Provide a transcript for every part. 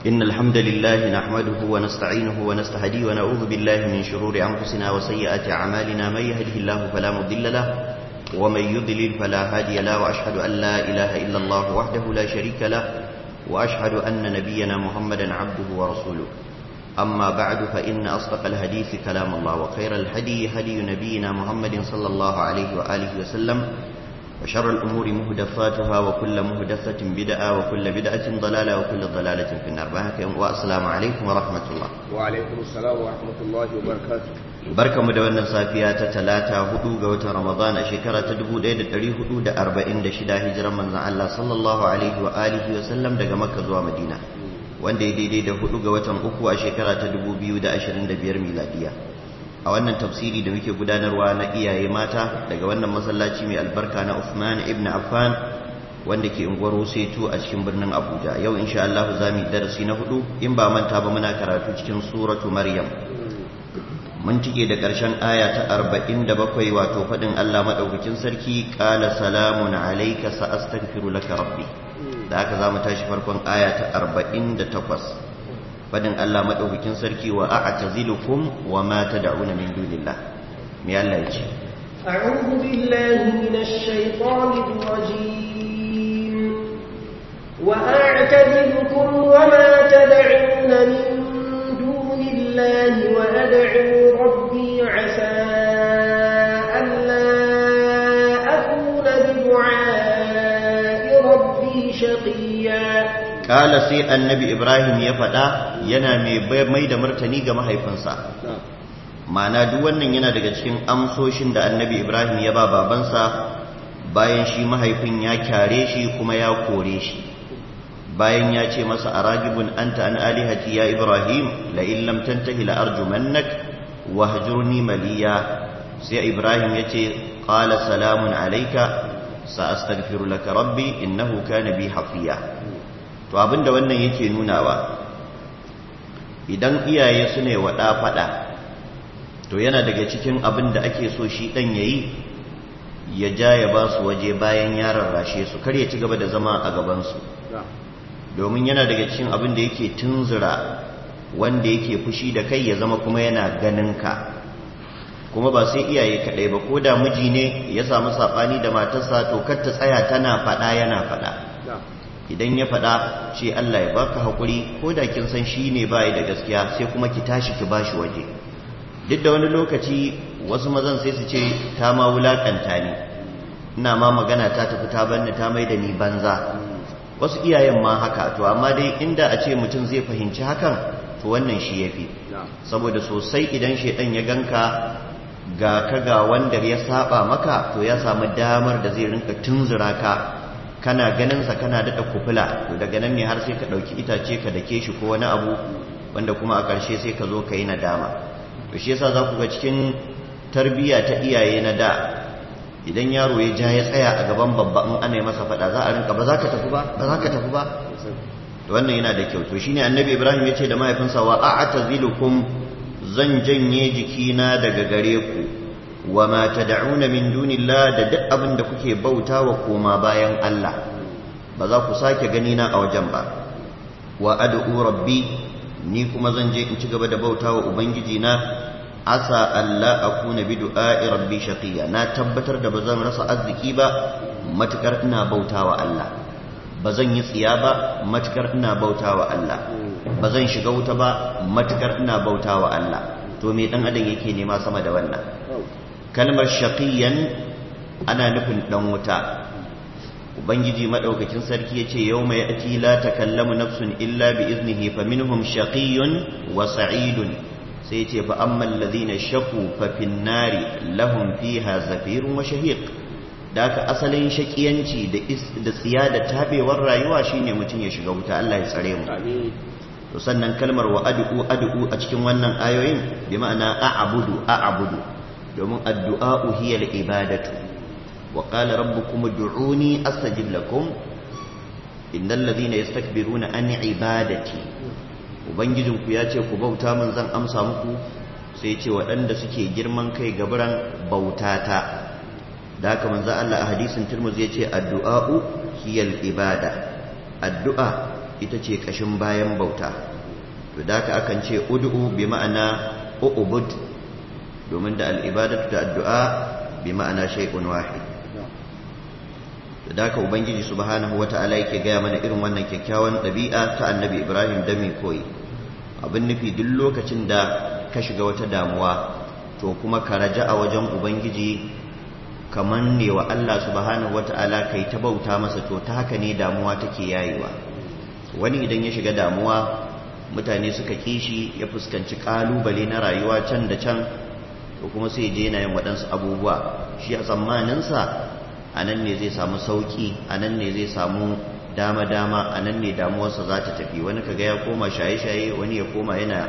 إن الحمد لله نحمده ونستعينه ونستهديه ونعوذ بالله من شرور أنفسنا وسيئات أعمالنا من يهده الله فلا مضل له ومن يضلل فلا هادي له وأشهد أن لا إله إلا الله وحده لا شريك له وأشهد أن نبينا محمدا عبده ورسوله أما بعد فإن أصدق الحديث كلام الله وخير الهدي هدي نبينا محمد صلى الله عليه وآله وسلم وشر الأمور مهدفاتها وكل مهدفة بدعة وكل بدعة ضلالة وكل ضلالة في النار والسلام عليكم ورحمة الله وعليكم السلام ورحمة الله وبركاته barka mu da wannan safiya ta talata hudu ga watan ramadan a shekara ta 1446 hijiran manzon Allah sallallahu alaihi wa alihi wa sallam daga makka zuwa madina wanda ya daidai da hudu ga watan uku a shekara ta 2025 miladiya a wannan tafsiri da muke gudanarwa na iyaye mata daga wannan masallaci mai albarka na Uthman ibn Affan wanda ke unguwar Wusetu a cikin birnin Abuja yau insha Allah za mu yi darasi na hudu in ba manta ba muna karatu cikin suratu Maryam mun cike da ƙarshen aya ta 47 wato faɗin Allah madaukakin sarki qala salamun alayka sa astaghfiru laka rabbi da haka za mu tashi farkon aya ta 48 fadin Allah madaukakin sarki wa a'tazilukum wa ma tad'una min dunillah me Allah yace a'udhu billahi minash shaitanir rajim wa a'tazilukum wa ma tad'una min dunillahi wa ad'u rabbi 'asa an la akuna bi du'a'i rabbi shaqiya kala sai annabi ibrahim ya faɗa yana mai da martani ga mahaifinsa ma'ana duk wannan yana daga cikin amsoshin da annabi ibrahim ya ba babansa bayan shi mahaifin ya kyare shi kuma ya kore shi bayan ya ce masa a ragibin anta an alihati ya ibrahim la illam tantahi la arjumannak wa hajurni maliya sai ibrahim ya ce qala salamun alayka sa astaghfiru laka rabbi innahu kana bi hafiya to abinda wannan yake nunawa idan iyaye su ne wa faɗa to yana daga cikin abin da ake so shi ɗan ya yi ya ja ya ba su waje bayan ya rarrashe su kar ya ci gaba da zama a gabansu domin yana daga cikin abin da yake tunzura wanda yake fushi da kai ya zama kuma yana ganin ka kuma ba sai iyaye kaɗai ba ko da miji ne ya samu saɓani da matarsa to kar ta tsaya tana faɗa yana faɗa idan ya faɗa ce Allah ya baka haƙuri ko da kin san shi ne bai da gaskiya sai kuma ki tashi ki bashi waje duk da wani lokaci wasu mazan sai su ce ta ma wulakanta ni ina ma magana ta tafi ta banni ta mai da ni banza wasu iyayen ma haka to amma dai inda a ce mutum zai fahimci hakan to wannan shi yafi saboda sosai idan shedan ya ganka ga ka ga wanda ya saba maka to ya samu damar da zai rinka tunzura ka kana ganinsa kana daɗa kufula to daga nan ne har sai ka ɗauki itace ka dake shi ko wani abu wanda kuma a ƙarshe sai ka zo ka yi nadama to shi yasa za ku ga cikin tarbiyya ta iyaye na da idan yaro ya ja ya tsaya a gaban babba in ana yi masa faɗa za a rinka ba za ka tafi ba ba za ka tafi ba to wannan yana da kyau to shine annabi ibrahim ya ce da mahaifinsa wa a'tazilukum zan janye jikina daga gare ku wa ma tad'una min dunillah da duk abin da kuke bauta wa koma bayan Allah ba za ku sake gani na a wajen ba wa ad'u rabbi ni kuma zan je in ci gaba da bauta wa ubangiji na asa alla akuna bi du'a'i rabbi shaqiya na tabbatar da bazan rasa arziki ba matukar ina bauta wa Allah bazan yi tsiya ba matukar ina bauta wa Allah bazan shiga wuta ba matukar ina bauta wa Allah to me dan adam yake nema sama da wannan kalmar shaqiyan ana nufin dan wuta ubangiji madaukakin sarki yace yawma ya'ti la takallamu nafsun illa bi iznihi faminhum shaqiyyun wa sa'idun sai yace fa ammal ladhina shaqu fa fin nari lahum fiha zafirun wa shahiq da ka asalin shakiyanci da da tsiya da tabewar rayuwa shine mutum ya shiga wuta Allah ya tsare mu to sannan kalmar wa ad'u ad'u a cikin wannan ayoyin bi ma'ana a'budu a'budu domin addu'a'u hiya al'ibadatu wa ƙala rabbukum du'uni astajib lakum innal ladhina yastakbiruna an ibadati ubangijinku ya ce ku bauta min zan amsa muku sai ce waɗanda suke girman kai gaburan bautata da haka manzo Allah a hadisin Tirmidhi yace addu'a'u hiya ibada addu'a ita ce kashin bayan bauta to da ka akan ce ud'u bi ma'ana u'bud domin da al'ibadatu da addu'a bi ma'ana shay'un wahid da haka ubangiji subhanahu wata'ala yake gaya mana irin wannan kyakkyawan ɗabi'a ta annabi ibrahim da mai koyi abin nufi duk lokacin da ka shiga wata damuwa to kuma ka raja a wajen ubangiji kamar ne wa allah subhanahu wata'ala kai ta bauta masa to ta haka ne damuwa take yayewa wani idan ya shiga damuwa mutane suka kishi ya fuskanci kalubale na rayuwa can da can to kuma sai je yana yin waɗansu abubuwa shi a tsammaninsa a nan ne zai samu sauki a nan ne zai samu dama-dama a nan ne damuwarsa za ta tafi wani kaga ya koma shaye-shaye wani ya koma yana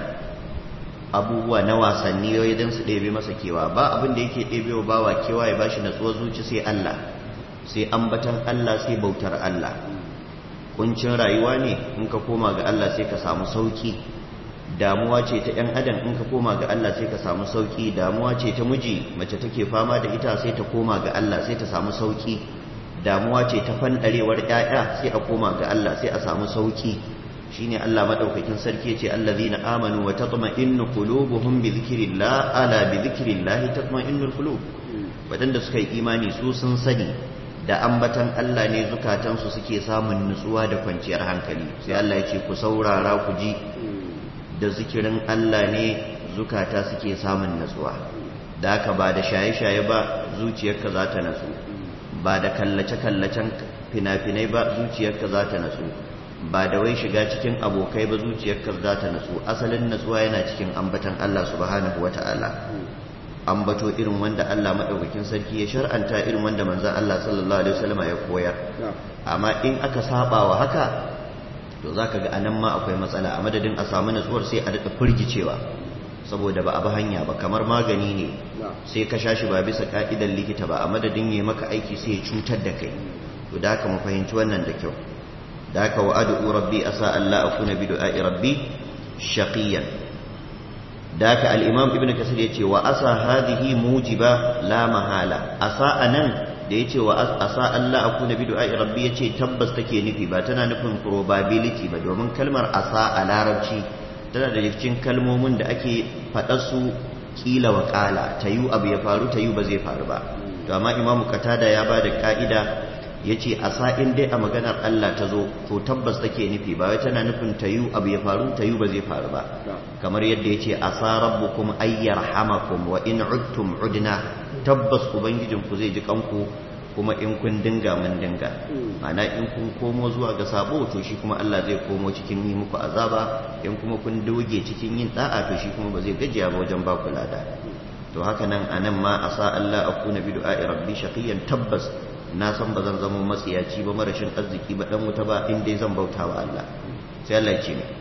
abubuwa na wasanni yau don su ɗebe masa kewa ba abin da yake ɗebe wa bawa kewa ya bashi natsuwar zuci sai Allah sai ambatan Allah sai bautar Allah kuncin rayuwa ne in ka koma ga Allah sai ka samu sauki damuwa ce ta ‘yan adam in ka koma ga Allah sai ka samu sauki damuwa ce ta miji mace take fama da ita sai ta koma ga Allah sai ta samu sauki damuwa ce ta fanɗarewar ‘ya'ya sai a koma ga Allah sai a samu sauki shine Allah madaukakin sarki ce allazina amanu wa tatma'innu qulubuhum bi dhikrillah ala bi dhikrillah tatma'innul qulub wadanda suka yi imani su sun sani da ambatan Allah ne zukatansu suke samun nutsuwa da kwanciyar hankali sai Allah ya ce ku saurara ku ji da zikirin Allah ne zukata suke samun natsuwa da haka ba da shaye-shaye ba zuciyarka za ta natsu ba da kallace-kallacen fina-finai ba zuciyarka za ta natsu ba da wai shiga cikin abokai ba zuciyarka za ta natsu asalin natsuwa yana cikin ambatan Allah subhanahu wata'ala ambato irin wanda Allah madaukakin sarki ya shar'anta irin wanda manzon Allah sallallahu alaihi wasallam ya koyar amma in aka saba wa haka to za ka ga anan ma akwai matsala a madadin a samu natsuwar sai a daɗa firgicewa saboda ba a bi hanya ba kamar magani ne sai ka sha shi ba bisa ka'idar likita ba a madadin ya maka aiki sai ya cutar da kai to da haka mu fahimci wannan da kyau da haka wa ad'u rabbi asa Allah akuna bi du'a'i rabbi shaqiyan da haka al-imam ibnu kasir yace wa asa hadhihi mujiba la mahala asa anan da ya ce wa asa Allah aku na bidu'a rabbi ya ce tabbas take nufi ba tana nufin probability ba domin kalmar asa a larabci tana da cikin kalmomin da ake faɗa su kila wa ƙala ta yi abu ya faru ta yi ba zai faru ba to amma imamu katada ya ba da ƙa'ida ya ce asa in dai a maganar Allah ta zo to tabbas take nufi ba wai tana nufin ta yi abu ya faru ta yi ba zai faru ba kamar yadda ya ce asa rabbukum ayyarhamakum wa in udtum udna tabbas ubangijinku zai ji kanku kuma in kun dinga mun dinga ma'ana in kun komo zuwa ga sabo to shi kuma Allah zai komo cikin yi muku azaba in kuma kun doge cikin yin da'a to shi kuma ba zai gajiya ba wajen ba ku lada to haka nan anan ma asa Allah akuna bi du'a'i rabbi shaqiyan tabbas na san ba zan zama matsiyaci ba marashin arziki ba dan wuta ba in dai zan bauta wa Allah sai Allah ya ce ne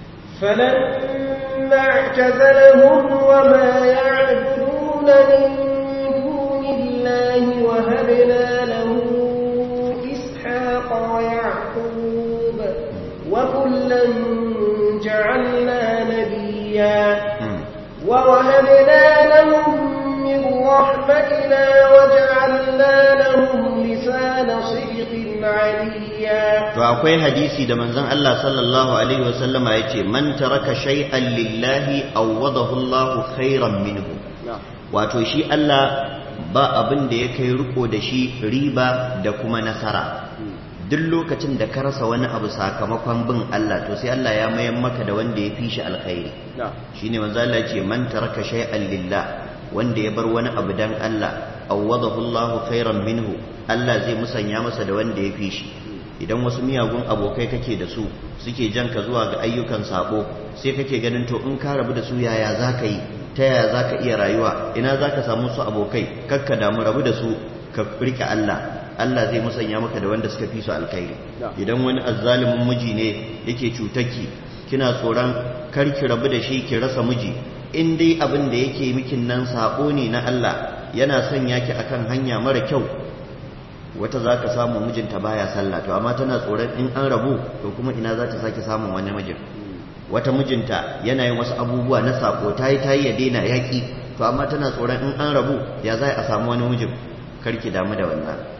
فلما اعتزلهم وما يعبدون من دون الله وهبنا له إسحاق ويعقوب وكلا جعلنا نبيا ووهبنا لهم من رحمتنا وجعلنا لهم لسان صدق عليا to akwai hadisi da manzon Allah sallallahu alaihi wasallama yace man taraka shay'an lillahi awwadahu Allahu khairan minhu wato shi Allah ba abin da ya kai riko da shi riba da kuma nasara duk lokacin da ka rasa wani abu sakamakon bin Allah to sai Allah ya mayan maka da wanda ya fi shi alkhairi shine manzo Allah ce man taraka shay'an lillah wanda ya bar wani abu dan Allah awwadahu Allahu khairan minhu Allah zai musanya masa da wanda ya fi shi idan wasu miyagun abokai kake da su suke jan ka zuwa ga ayyukan sabo sai kake ganin to in ka rabu da su yaya zaka yi ta yaya zaka iya rayuwa ina zaka samu su abokai kakka damu rabu da su ka rike Allah Allah zai musanya maka da wanda suka fi su alkhairi idan wani azzalimin miji ne yake cutarki kina tsoron kar ki rabu da shi ki rasa miji in dai abin da yake mikin nan sabo ne na Allah yana sanya ki akan hanya mara kyau wata za ka samu mijinta baya sallah to amma tana tsoron in an rabu to kuma ina za ta sake samun wani mijin wata mijinta yana yin wasu abubuwa na sako ta yi ta yi ya daina yaƙi to amma tana tsoron in an rabu ya za a samu wani mijin karki damu da wannan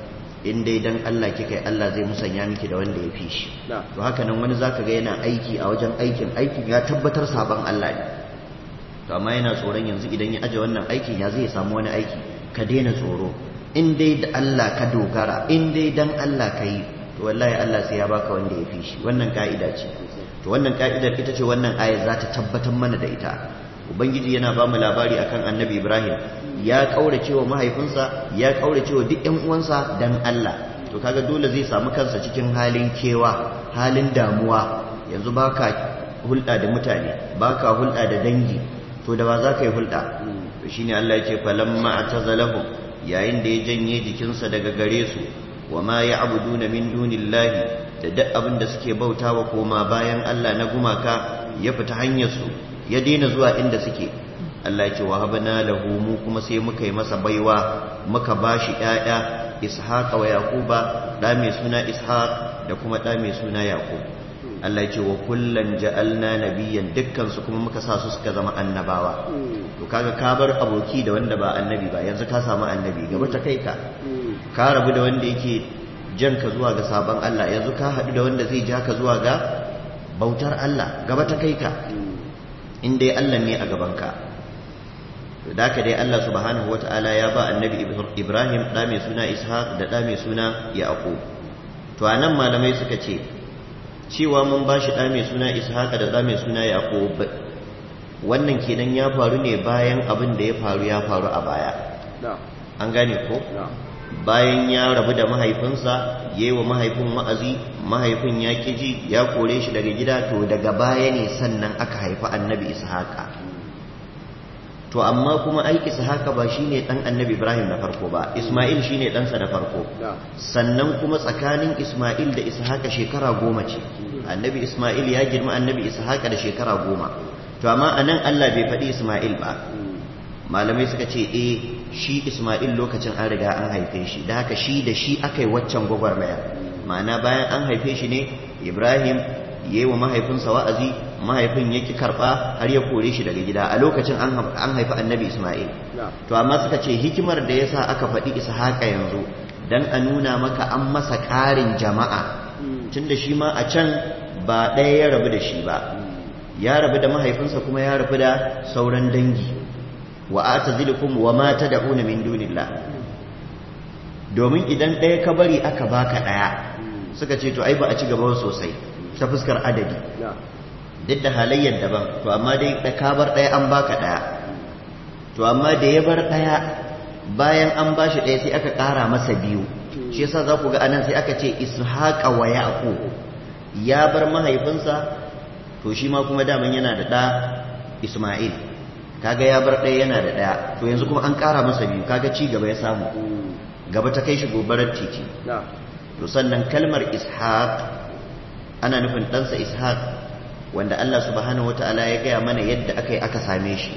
in dai dan Allah kika yi Allah zai musanya miki da wanda ya fi shi to haka nan wani zaka ga yana aiki a wajen aikin aikin ya tabbatar sabon Allah ne to amma yana tsoron yanzu idan ya aje wannan aikin ya zai samu wani aiki ka daina tsoro in dai da Allah ka dogara in dai dan Allah ka yi to wallahi Allah sai ya baka wanda ya fi shi wannan ka'ida ce to wannan ka'idar ita ce wannan ayar za ta tabbatar mana da ita ubangiji yana ba mu labari akan annabi ibrahim ya kaurace wa mahaifinsa ya kaurace wa duk ƴan uwansa dan Allah to kaga dole zai samu kansa cikin halin kewa halin damuwa yanzu baka hulɗa da mutane baka hulɗa da dangi to da ba za ka yi hulɗa to shine Allah ya ce falamma atazalahum yayin da ya janye jikinsa daga gare su wa ma ya'buduna min dunillahi da duk abin da suke bautawa koma bayan Allah na gumaka ya fita hanyar su ya daina zuwa inda suke Allah ya ce wa habana lahu mu kuma sai muka yi masa baiwa muka bashi ƴaƴa ishaqa wa yaquba da mai suna ishaq da kuma da mai suna yaqub Allah ya ce wa kullan ja'alna nabiyyan dukkan su kuma muka sa su suka zama annabawa to kaga ka bar aboki da wanda ba annabi ba yanzu ka samu annabi gaba ta kai ka ka rabu da wanda yake jan ka zuwa ga sabon Allah yanzu ka haɗu da wanda zai ja ka zuwa ga bautar Allah gaba ta kai ka in dai Allah ne a gabanka da haka dai Allah subhanahu wata'ala ya ba annabi Ibrahim da mai suna Ishaq da da mai suna Yaqub to anan malamai suka ce cewa mun ba shi da mai suna Ishaq da da mai suna Yaqub wannan kenan ya faru ne bayan abin da ya faru ya faru a baya an gane ko bayan ya rabu da mahaifinsa ya yi wa mahaifin wa'azi mahaifin ya ji ya kore shi daga gida to daga baya ne sannan aka haifi annabi ishaqa to amma kuma ai ishaqa ba shine dan annabi ibrahim na farko ba isma'il shine ɗansa na farko sannan kuma tsakanin isma'il da ishaqa shekara goma ce annabi isma'il ya girma annabi ishaqa da shekara goma to amma anan allah bai faɗi isma'il ba malamai suka ce eh shi Ismail lokacin an riga an haife shi da haka shi da shi aka yi waccan gwagwarmaya ma'ana bayan an haife shi ne Ibrahim ya yi wa mahaifinsa wa'azi mahaifin ya ki karɓa har ya kore shi daga gida a lokacin an haifi annabi Ismail to amma suka ce hikimar da yasa aka faɗi Ishaqa yanzu dan a nuna maka an masa ƙarin jama'a tunda shi ma a can ba ɗaya ya rabu da shi ba ya rabu da mahaifinsa kuma ya rabu da sauran dangi wa atazilukum wa ma tad'una min dunillah domin idan ɗaya ka bari aka baka ɗaya suka ce to ai ba a ci gaba sosai ta fuskar adadi duk da halayyar daban to amma dai da ka bar ɗaya an baka ɗaya to amma da ya bar ɗaya bayan an bashi ɗaya sai aka ƙara masa biyu shi yasa za ku ga anan sai aka ce ishaqa wa yaqub ya bar mahaifinsa to shi ma kuma daman yana da ɗa isma'il kaga ya bar ɗaya yana da ɗaya to yanzu kuma an ƙara masa biyu kaga ci gaba ya samu gaba ta kai shi gobarar titi to sannan kalmar ishaq ana nufin ɗansa ishaq wanda Allah subhanahu wata'ala ya gaya mana yadda aka yi aka same shi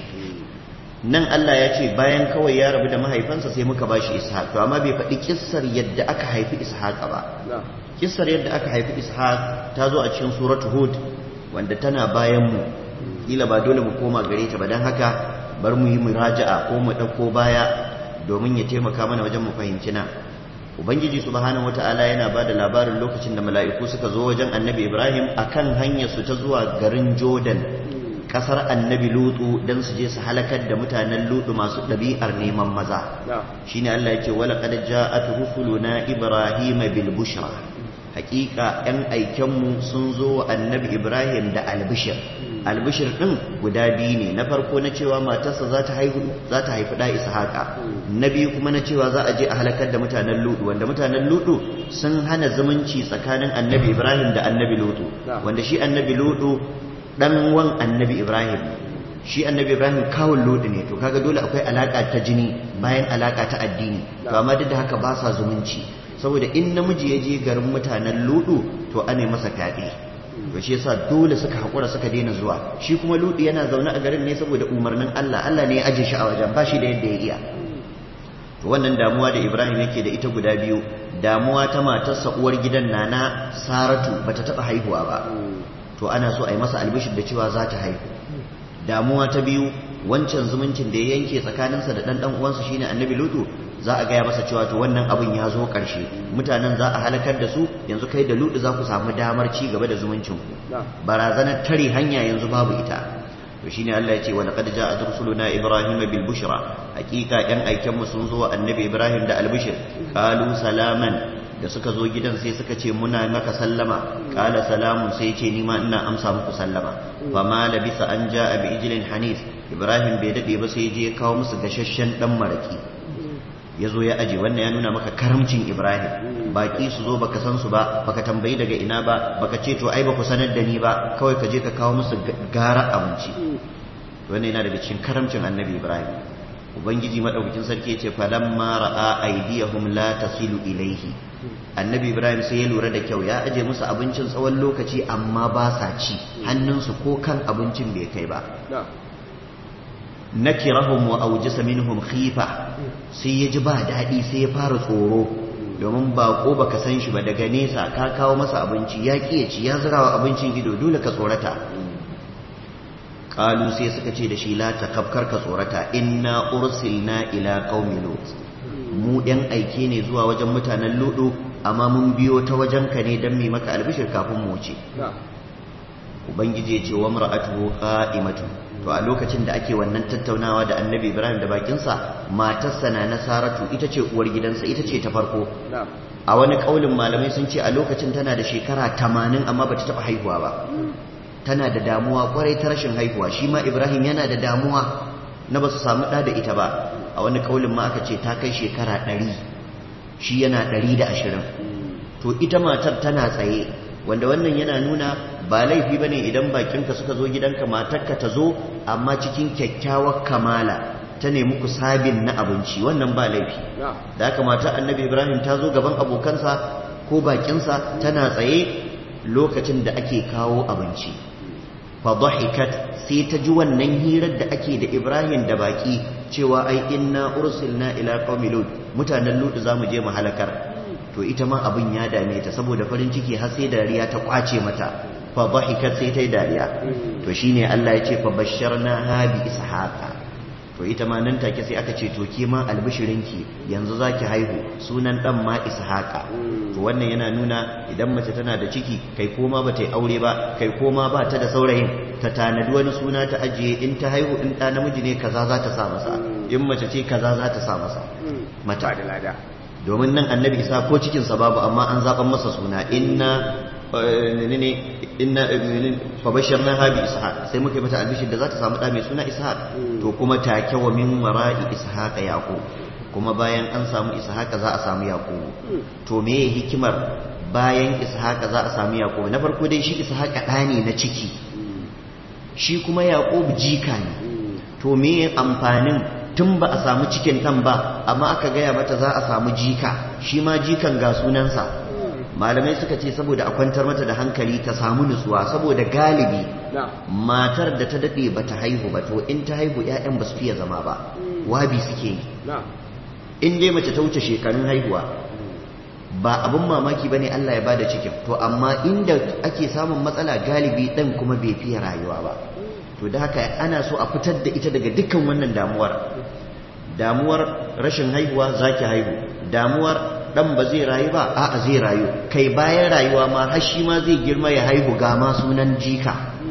nan Allah ya ce bayan kawai ya rabu da mahaifansa sai muka ba shi ishaq to amma bai faɗi kissar yadda aka haifi ishaq ba kissar yadda aka haifi ishaq ta zo a cikin suratu hud wanda tana bayan mu kila ba dole mu koma gare ta ba don haka bar mu yi muraja'a ko mu ɗauko baya domin ya taimaka mana wajen mu fahimci nan ubangiji subhanahu wata'ala yana ba da labarin lokacin da mala'iku suka zo wajen annabi ibrahim akan hanyar su ta zuwa garin jordan kasar annabi lutu don su je su halakar da mutanen lutu masu ɗabi'ar neman maza shine allah yake wala qad ja'at rusuluna ibrahima bil bushra hakika yan aikenmu sun zo wa annabi ibrahim da albishir albishir ɗin guda biyu ne na farko na cewa matarsa za ta haihu za ta haifi ɗa ishaqa na biyu kuma na cewa za a je a halakar da mutanen ludu wanda mutanen ludu sun hana zumunci tsakanin annabi ibrahim da annabi ludu wanda shi annabi ludu dan wan annabi ibrahim shi annabi ibrahim kawun ludu ne to kaga dole akwai alaka ta jini bayan alaka ta addini to amma duk da haka ba sa zumunci saboda in namiji ya je garin mutanen ludu to ane masa fyaɗe to shi yasa dole suka haƙura suka daina zuwa shi kuma ludu yana zaune a garin ne saboda umarnin Allah Allah ne ya aje shi a wajen ba shi da yadda ya iya to wannan damuwa da Ibrahim yake da ita guda biyu damuwa ta matarsa uwar gidan nana Saratu bata taɓa haihuwa ba to ana so a yi masa albishir da cewa za ta haihu damuwa ta biyu wancan zumuncin da ya yanke tsakaninsa da ɗan uwansa shine annabi lutu za a gaya masa cewa to wannan abin ya zo ƙarshe mutanen za a halakar da su yanzu kai da ludu za ku samu damar ci gaba da zumuncin ku barazanar tare hanya yanzu babu ita to shine Allah ya ce wa laqad ja'at rusuluna ibrahim bil bushra hakika yan aiken mu sun zo wa annabi ibrahim da al bushr qalu salaman da suka zo gidan sai suka ce muna maka sallama qala salamun sai ce ni ma ina amsa muku sallama fa ma labisa an ja'a bi ijlin hanis ibrahim bai dade ba sai je kawo musu gashashen dan maraki ya zo ya aje wannan ya nuna maka karamcin ibrahim baki su zo baka san su ba baka tambayi daga ina ba baka ce to ai ba ku sanar da ni ba kawai ka je ka kawo musu gara abinci wannan yana daga cikin karamcin annabi ibrahim ubangiji madaukakin sarki ya ce falamma ra'a aydiyahum la tasilu ilaihi annabi ibrahim sai ya lura da kyau ya aje musu abincin tsawon lokaci amma ba sa ci hannunsu ko kan abincin bai kai ba nakirahum wa aujasa minhum khifa sai ya ji ba daɗi sai ya fara tsoro domin bako baka san shi ba daga nesa ka kawo masa abinci ya ƙi ya ci ya zirawa abincin ido dole ka tsorata qalu sai suka ce da shi la takabkar ka tsorata inna ursilna ila qaumi lut mu ɗan aike ne zuwa wajen mutanen ludu amma mun biyo ta wajen ka ne dan mai maka albishir kafin mu wuce ubangiji ya ce wa mar'atuhu qa'imatun to a lokacin da ake wannan tattaunawa da annabi ibrahim da bakinsa matarsa na nasaratu ita ce uwar gidansa ita ce ta farko a wani kaulin malamai sun ce a lokacin tana da shekara tamanin amma bata taɓa haihuwa ba tana da damuwa kwarai ta rashin haihuwa shi ma ibrahim yana da damuwa na ba su samu ɗa da ita ba a wani kaulin ma aka ce ta kai shekara ɗari shi yana ɗari da ashirin to ita matar tana tsaye wanda wannan yana nuna ba laifi bane idan bakinka suka zo gidanka matarka ta zo amma cikin kyakkyawar kamala ta nemi ku sabin na abinci wannan ba laifi da haka matar annabi ibrahim ta zo gaban abokansa ko bakinsa tana tsaye lokacin da ake kawo abinci fa dhahikat sai ta ji wannan hirar da ake da ibrahim da baki cewa ai inna ursilna ila qaumi lut mutanen lut zamu je mu halakar to ita ma abin ya dame ta saboda farin ciki har sai dariya ta kwace mata fa dhahikat sai ta yi dariya to shine Allah ya ce fa basharna ha bi ishaqa to ita ma nan take sai aka ce to ke ma albishirinki yanzu zaki haihu sunan dan ma ishaqa to wannan yana nuna idan mace tana da ciki kai koma ba ta yi aure ba kai koma ba ta da saurayin ta tanadi wani suna ta ajiye in ta haihu in ɗa namiji ne kaza za ta sa masa in mace ce kaza za ta sa masa mata da lada domin nan annabi isa ko cikinsa babu amma an zaɓan masa suna inna ne inna fa bashirna ha bi ishaq sai muka yi mata albishir da za ta samu ɗa mai suna ishaq to kuma take wa min wara'i ishaq yaqub kuma bayan an samu ishaq za a samu yaqub to me hikimar bayan ishaq za a samu yaqub na farko dai shi ishaq ɗa ne na ciki shi kuma yaqub jika ne to me amfanin tun ba a samu cikin ɗan ba amma aka gaya mata za a samu jika shi ma jikan ga sunansa malamai suka ce saboda a kwantar mata da hankali ta samu nutsuwa saboda galibi matar da ta daɗe ba ta haihu ba to in ta haihu 'ya'yan ba su fiye zama ba wabi suke yi in dai mace ta wuce shekarun haihuwa ba abin mamaki ba ne Allah ya bada cikin to amma inda ake samun matsala galibi ɗan kuma bai fiye rayuwa ba to da haka ana so a fitar da ita daga dukkan wannan damuwar damuwar rashin haihuwa zaki haihu damuwar dan ba zai rayu ba a'a zai rayu kai bayan rayuwa ma har shi ma zai girma ya haihu ga ma sunan jika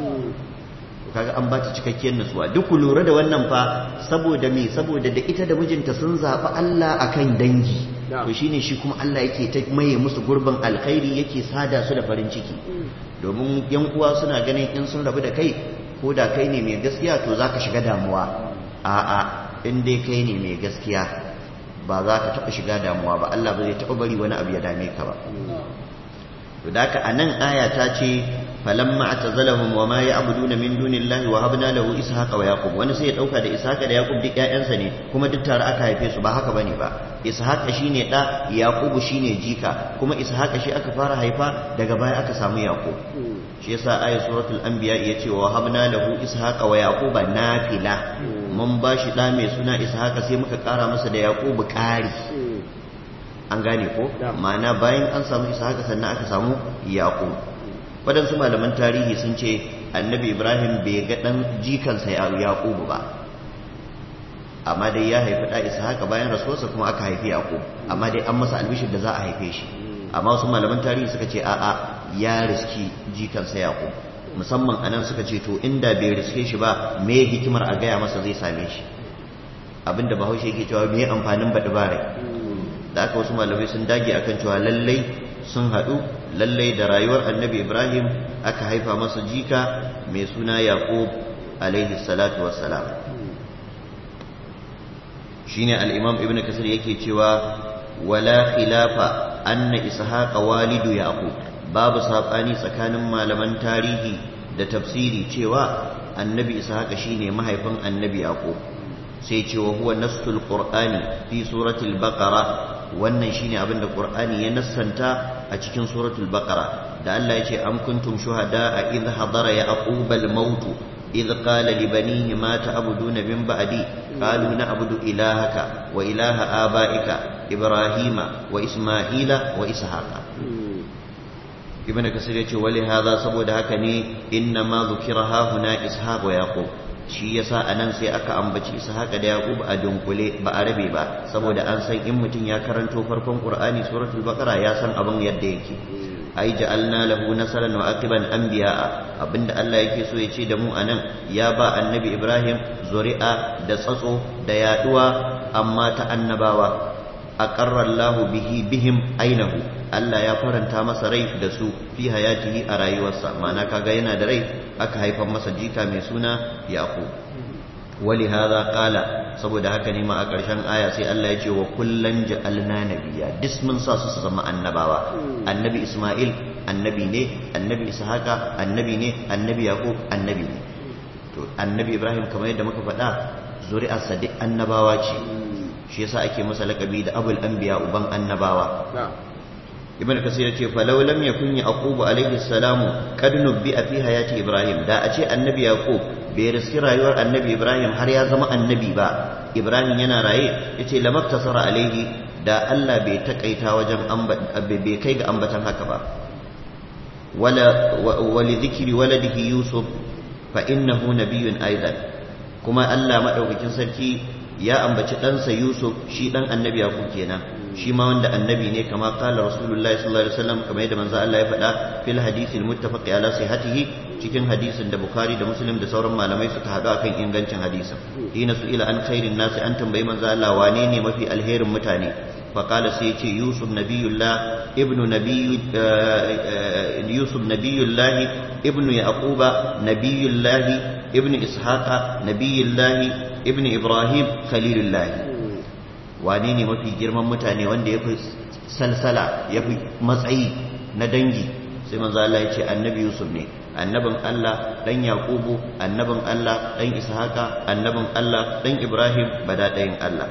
kaga an ba ta cikakkiyar nutsuwa duk ku lura da wannan fa saboda me saboda da ita da mijinta sun zaɓi Allah akan dangi to shine shi kuma Allah yake ta maye musu gurbin alkhairi yake sada su da farin ciki domin yan uwa suna ganin in sun rabu da kai ko da kai ne mai gaskiya to zaka shiga damuwa a'a in dai kai ne mai gaskiya ba za ka taɓa shiga damuwa ba Allah ba zai taɓa bari wani abu ya dame ka ba to da haka anan aya ta ce falamma atazalahum wa ma ya'buduna min dunillahi wa habna lahu ishaqa wa yaqub wani sai ya dauka da ishaqa da yaqub duk ƴaƴansa ne kuma duk tare aka haife su ba haka bane ba ishaqa shine da yaqub shine jika kuma ishaqa shi aka fara haifa daga baya aka samu yaqub shi yasa ayat suratul anbiya yace wa habna lahu ishaqa wa yaquba nafila mun bashi da mai suna ishaqa sai muka kara masa da yaqub kari an gane ko ma'ana bayan an samu ishaqa sannan aka samu yaqub waɗansu malaman tarihi sun ce annabi ibrahim bai ga ɗan jikansa yaƙubu ba amma dai ya haifi da ishaqa bayan rasuwarsa kuma aka haifi yaqub amma dai an masa albishir da za a haife shi amma wasu malaman tarihi suka ce a'a ya riski jikansa yaqub musamman anan suka ce to inda bai riske shi ba me hikimar a gaya masa zai same shi abinda bahaushe yake cewa me amfanin baɗi bare da aka wasu malamai sun dage akan cewa lallai sun haɗu lallai da rayuwar annabi ibrahim aka haifa masa jika mai suna yaqub alaihi salatu wassalam shine al-imam ibnu kasir yake cewa wala khilafa anna ishaqa walidu yaqub babu sabani tsakanin malaman tarihi da tafsiri cewa annabi ishaqa shine mahaifin annabi yaqub sai ce wa huwa nassul qur'ani fi suratul baqara wannan shine abin da qur'ani ya nassanta a cikin suratul baqara da Allah ya ce am kuntum shuhada idh hadara yaqub al maut idh qala li banihi ma ta'buduna min ba'di qalu na'budu ilahaka wa ilaha abaika ibrahima wa isma'ila wa ishaqa ibn kasir ya ce wali hadha saboda haka ne inna ma dhukira ha huna ishaq wa yaqub shi yasa anan sai aka ambaci haka da Yaqub a dunkule ba a rabe ba saboda an san in mutum ya karanto farkon Qur'ani suratul Baqara ya san abin yadda yake ai ja'alna lahu nasaran wa aqiban anbiya'a abinda Allah yake so ya ce da mu anan ya ba annabi Ibrahim zuri'a da tsatso da yaduwa amma ta annabawa aqarra Allah bihi bihim ainahu Allah ya faranta masa rai da su fi hayatihi a rayuwarsa ma'ana kaga yana da rai aka haifar masa jika mai suna yaqub wali hadha qala saboda haka ne ma a ƙarshen aya sai Allah ya ce wa kullan ja'alna nabiyya duk mun sa su su zama annabawa annabi isma'il annabi ne annabi ishaqa annabi ne annabi yaqub annabi ne to annabi ibrahim kamar yadda muka faɗa zuri'arsa duk annabawa ce shi yasa ake masa lakabi da abul anbiya uban annabawa ibn kasir yace fa law lam yakun yaqub alayhi salamu kad nubbi'a fi hayati ibrahim da a ce annabi yaqub bai riski rayuwar annabi ibrahim har ya zama annabi ba ibrahim yana raye yace lamaktasara alayhi da Allah bai takaita wajen bai kai ga ambatan haka ba wala wali dhikri waladihi yusuf fa innahu nabiyyun aidan kuma Allah madaukakin sarki ya ambaci ɗansa yusuf shi ɗan annabi yaqub kenan shi ma wanda annabi ne kama kala rasulullahi sallallahu alaihi wasallam kamar yadda manzo Allah ya faɗa fil hadisi almuttafaqi ala sihhatihi cikin hadisin da bukhari da muslim da sauran malamai suka haɗu akan ingancin hadisin hina su ila an khairin nasi an tambayi manzo Allah wane ne mafi alherin mutane fa qala sai ce yusuf nabiyullah ibnu nabiy yusuf nabiyullah ibnu yaquba nabiyullah ibnu ishaqa nabiyullah ibnu ibrahim khalilullah wane ne mafi girman mutane wanda ya fi salsala ya fi matsayi na dangi sai manzo Allah ya ce annabi Yusuf ne annabin Allah dan Yaqubu annabin Allah dan Ishaqa annabin Allah dan Ibrahim bada ɗayan Allah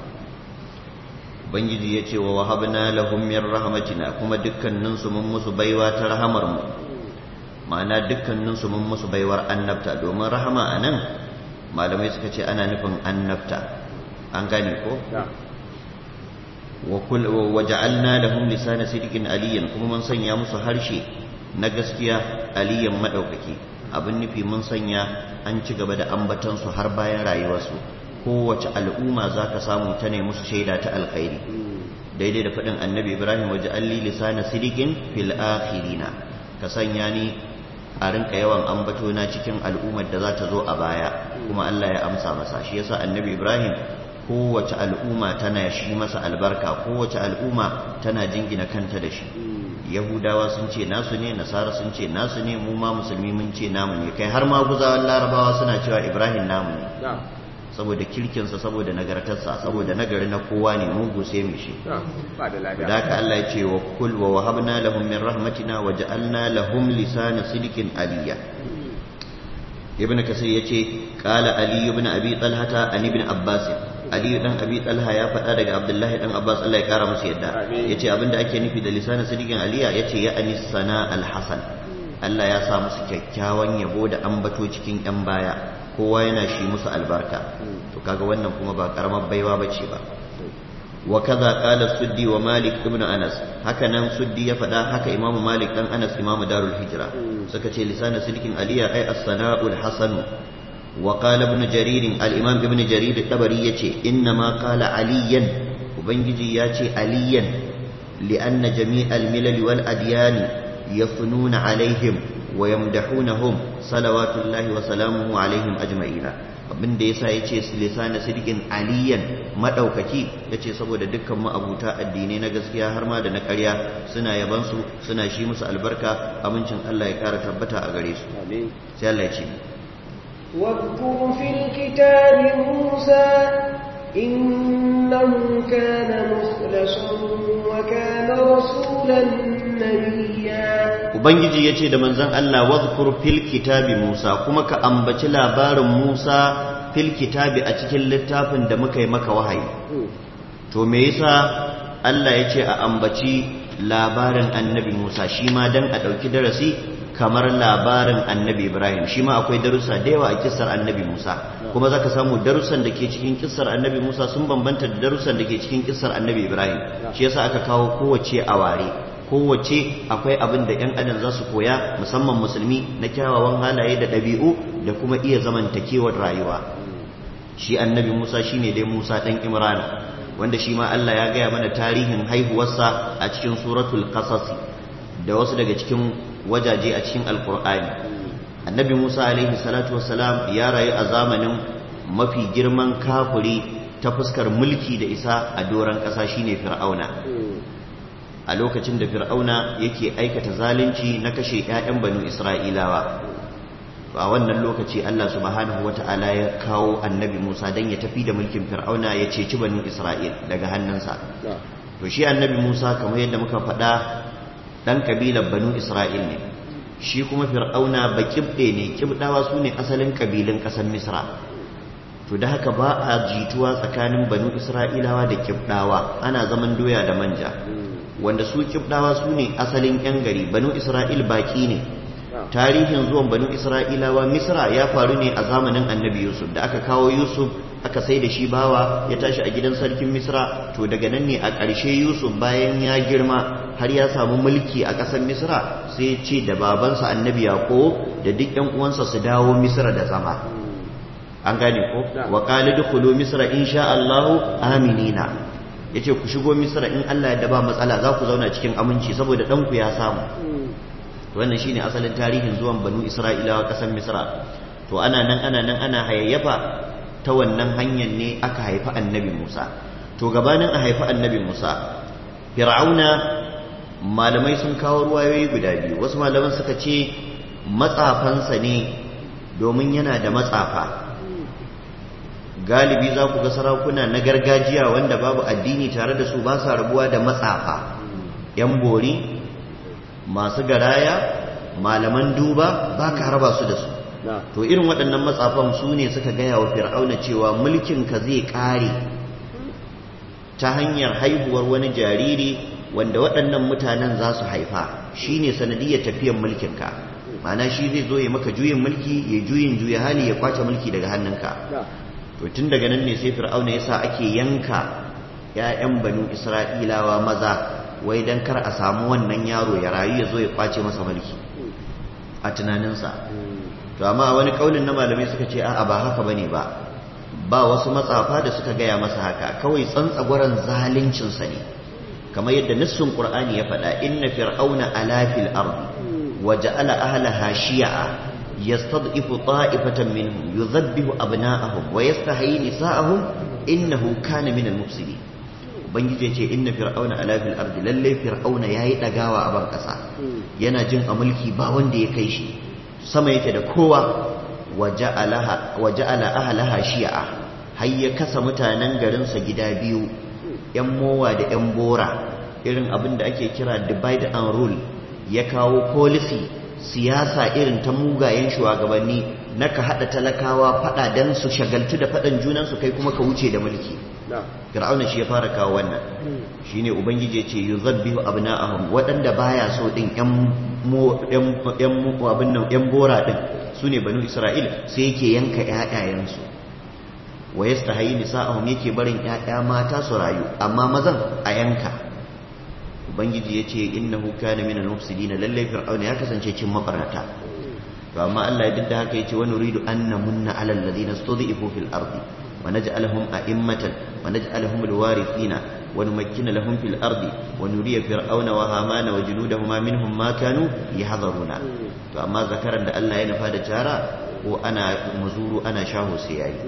Ubangiji ya ce wa wahabna lahum min rahmatina kuma dukkanin su mun musu baiwa ta rahamar mu ma'ana dukkanin su mun musu baiwar annabta domin rahama anan malamai suka ce ana nufin annabta an gane ko وجعلنا لهم لسان صدق عليا kuma mun sanya musu harshe na gaskiya aliyan madaukaki abin nufi mun sanya an ci gaba da ambatan su har bayan rayuwarsu kowace al'umma zaka samu ta ne musu shaida ta alkhairi daidai da faɗin annabi ibrahim waje alli lisana sidikin fil akhirina ka sanya ni a rinka yawan ambato na cikin al'ummar da za ta zo a baya kuma Allah ya amsa masa shi yasa annabi ibrahim kowace al'umma tana shi masa albarka kowace al'umma tana jingina kanta da shi yahudawa sun ce nasu ne nasara sun ce nasu ne mu ma musulmi mun ce namu ne kai har ma guzawan larabawa suna cewa ibrahim namu ne saboda kirkinsa saboda nagartarsa saboda nagari na kowa ne mugu sai mu shi da haka Allah ya ce wa kul wa wahabna lahum min rahmatina wa ja'alna lahum lisana sidqin aliyya ibn kasir yace qala ali ibn abi talhata an ibn abbas ali dan abi talha ya faɗa daga abdullahi dan abbas Allah ya kara masa yadda yace abinda ake nufi da lisanin sidikin aliya yace ya anis sana alhasan Allah ya sa musu kyakkyawan yabo da ambato cikin yan baya kowa yana shi musu albarka to kaga wannan kuma ba karamar baiwa bace ba wa kaza qala suddi wa malik ibn anas haka nan suddi ya faɗa haka imamu malik dan anas imamu darul hijra suka ce lisanin sidikin aliya ai as-sana'ul hasan wa qala ibn jarir al-imam ibn jarir tabari yace inna ma qala aliyan ubangiji yace aliyan li'anna jami'al milal wal adyan yafununa alaihim wa yamdahunahum salawatullahi wa salamuhu alaihim ajma'ina abin da yasa yace lisana sidqin aliyan madaukaki yace saboda dukkan ma'abuta addinai na gaskiya har ma da na ƙarya suna yaban su suna shi musu albarka amincin Allah ya kara tabbata a gare su amin sai Allah ya ce واذكر في الكتاب موسى إنه كان مخلصا وكان رسولا نبيا ubangiji yace da manzon Allah wadhkur fil kitabi Musa kuma ka ambaci labarin Musa fil kitabi a cikin littafin da muka yi maka wahayi to me yasa Allah yace a ambaci labarin annabi Musa shi ma dan a dauki darasi kamar labarin annabi Ibrahim shi ma akwai darussa da yawa a kissar annabi Musa kuma zaka samu darussan da ke cikin kissar annabi Musa sun bambanta da darussan da ke cikin kissar annabi Ibrahim shi yasa aka kawo kowace a ware kowace akwai abin da 'yan adam za su koya musamman musulmi na kyawawan halaye da ɗabi'u da kuma iya zamantakewar rayuwa shi annabi musa shine dai musa ɗan imrana wanda shi ma allah ya gaya mana tarihin haihuwarsa a cikin suratul qasas da wasu daga cikin wajaje a cikin alkur'ani annabi musa alaihi salatu wassalam ya rayu a zamanin mafi girman kafuri ta fuskar mulki da isa a doron ƙasa shine fir'auna a lokacin da fir'auna yake aikata zalunci na kashe 'ya'yan banu isra'ilawa to a wannan lokaci Allah subhanahu wata'ala ya kawo annabi Musa dan ya tafi da mulkin fir'auna ya ceci banu isra'il daga hannunsa to shi annabi Musa kamar yadda muka faɗa dan kabilar banu isra'il ne shi kuma fir'auna ba kibɗe ne kibɗawa su ne asalin kabilun ƙasar misra to da haka ba a jituwa tsakanin banu isra'ilawa da kibɗawa ana zaman doya da manja wanda su kibdawa su ne asalin 'yan gari banu isra'il baki ne tarihin zuwan banu isra'ilawa misra ya faru ne a zamanin annabi yusuf da aka kawo yusuf aka sai da shi bawa ya tashi a gidan sarkin misra to daga nan ne a ƙarshe yusuf bayan ya girma har ya samu mulki a ƙasar misra sai ce da babansa annabi yaƙo da duk 'yan uwansa su dawo misra da zama an gane ko wa qala dukhulu misra insha Allahu aminina ya ce ku shigo misra in Allah ya ba matsala za ku zauna cikin aminci saboda ɗanku ya samu wannan shine asalin tarihin zuwan banu isra'ilawa ƙasar misra to ana nan ana nan ana hayayyafa ta wannan hanyar ne aka haifi annabi musa to gabanin a haifi annabi musa fir'auna malamai sun kawo ruwayoyi guda biyu wasu malaman suka ce matsafansa ne domin yana da matsafa galibi za ku ga sarakuna na gargajiya wanda babu addini tare da su ba sa rabuwa da matsafa yan bori masu garaya malaman duba ba ka raba su da su to irin waɗannan matsafan su ne suka gaya wa fir'auna cewa mulkinka zai ƙare ta hanyar haihuwar wani jariri wanda waɗannan mutanen za su haifa shi ne sanadiyar tafiyar mulkinka ma'ana shi zai zo ya maka juyin mulki ya juyin juya hali ya kwace mulki daga hannunka to tun daga nan ne sai fir'auna yasa ake yanka ƴaƴan banu isra'ilawa maza wai dan kar a samu wannan yaro ya rayu ya zo ya kwace masa mulki a tunaninsa to amma a wani kaulin na malamai suka ce a'a ba haka bane ba ba wasu matsafa da suka gaya masa haka kawai tsantsagwaran zaluncinsa ne kamar yadda nassun qur'ani ya faɗa inna fir'auna ala fil ardi wa ja'ala ahlaha shi'a يستضعف طائفة منهم يذبح أبناءهم ويستحيي نساءهم إنه كان من المفسدين ubangiji ce inna fir'auna ala fil ardi lalle fir'auna yayi dagawa a ban kasa yana jin a mulki ba wanda ya kai shi sama yake da kowa waja'alaha waja'ala ahlaha shi'a har ya kasa mutanen garin sa gida biyu yan mowa da yan bora irin abin da ake kira divide and rule ya kawo policy siyasa irin ta mugayen shugabanni na ka haɗa talakawa faɗa don su shagaltu da faɗan junansu kai kuma ka wuce da mulki fir'auna shi ya fara kawo wannan shine ubangiji ce yuzabbihu abna'ahum waɗanda baya so din yan yan abin nan yan bora din sune banu isra'il sai yake yanka ƴaƴayensu wa yastahi nisa'ahum yake barin ƴaƴa mata su rayu amma mazan a yanka ubangiji ya ce innahu kana min al-mufsidin lalle fir'auna ya kasance cin mabarata to amma Allah ya didda haka yace wa nuridu an namunna ala alladhina stud'ifu fil ardi wa naj'alahum a'immatan wa naj'alahum alwarithina wa numakkina lahum fil ardi wa nuriya fir'auna wa hamana wa junudahuma minhum ma kanu yahdharuna to amma zakaran da Allah ya nufa da tara ko ana muzuru ana shaho sai yayi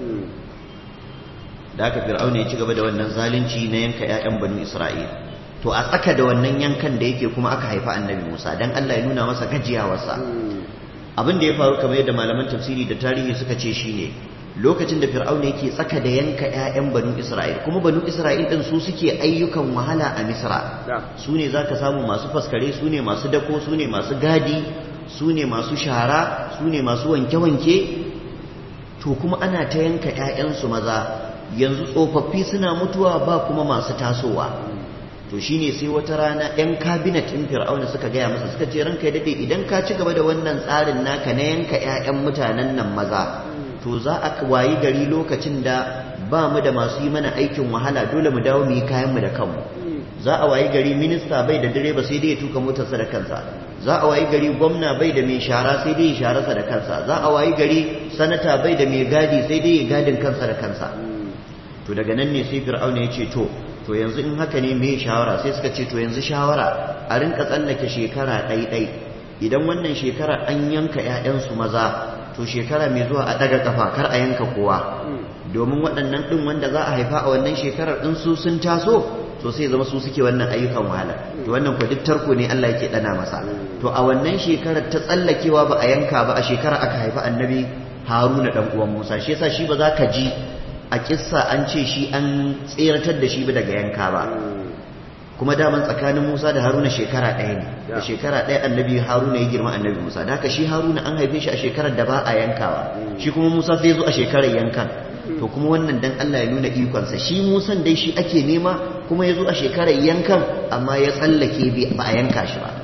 da aka fir'auna ya ci gaba da wannan zalunci na yanka ƴaƴan banu isra'il to a tsaka da wannan yankan da yake kuma aka haifa annabi musa dan Allah ya nuna masa gajiyawarsa abin da ya faru kamar yadda malaman tafsiri da tarihi suka ce shine lokacin da fir'auna yake tsaka da yanka ƴaƴan banu isra'il kuma banu isra'il din su suke ayyukan wahala a misra su ne zaka samu masu faskare su ne masu dako su ne masu gadi su ne masu shara su ne masu wanke-wanke to kuma ana ta yanka ƴaƴansu maza yanzu tsofaffi suna mutuwa ba kuma masu tasowa to shine sai wata rana yan kabinet ɗin fir'auna suka gaya masa suka ce ranka daɗe idan ka ci gaba da wannan tsarin naka na yanka 'ya'yan mutanen nan maza to za a wayi gari lokacin da ba mu da masu yi mana aikin wahala dole mu dawo mu yi kayan mu da kanmu za a wayi gari minista bai da direba sai dai ya tuka motarsa da kansa za a wayi gari gwamna bai da mai shara sai dai ya shararsa da kansa za a wayi gari sanata bai da mai gadi sai dai ya gadin kansa da kansa to daga nan ne sai fir'auna ya ce to to yanzu in haka ne mai shawara sai suka ce to yanzu shawara a rinka tsallake shekara ɗai-ɗai idan wannan shekara an yanka 'ya'yansu maza to shekara mai zuwa a ɗaga kafa kar a yanka kowa domin waɗannan ɗin wanda za a haifa a wannan shekarar ɗin su sun taso to sai zama su suke wannan ayyukan wahala to wannan ku duk tarko ne Allah yake dana masa to a wannan shekarar ta tsallakewa ba a yanka ba a shekara aka haifa annabi Haruna dan uwan Musa shi yasa shi ba za ka ji a kissa an ce shi an tseratar da shi ba daga yanka ba kuma daman tsakanin Musa da Haruna shekara ɗaya ne da shekara ɗaya annabi Haruna ya girma annabi Musa da haka shi Haruna an haife shi a shekarar da ba a yankawa shi kuma Musa sai zo a shekarar yankan to kuma wannan dan Allah ya nuna ikonsa shi Musan dai shi ake nema kuma ya zo a shekarar yankan amma ya tsallake ba a yanka shi ba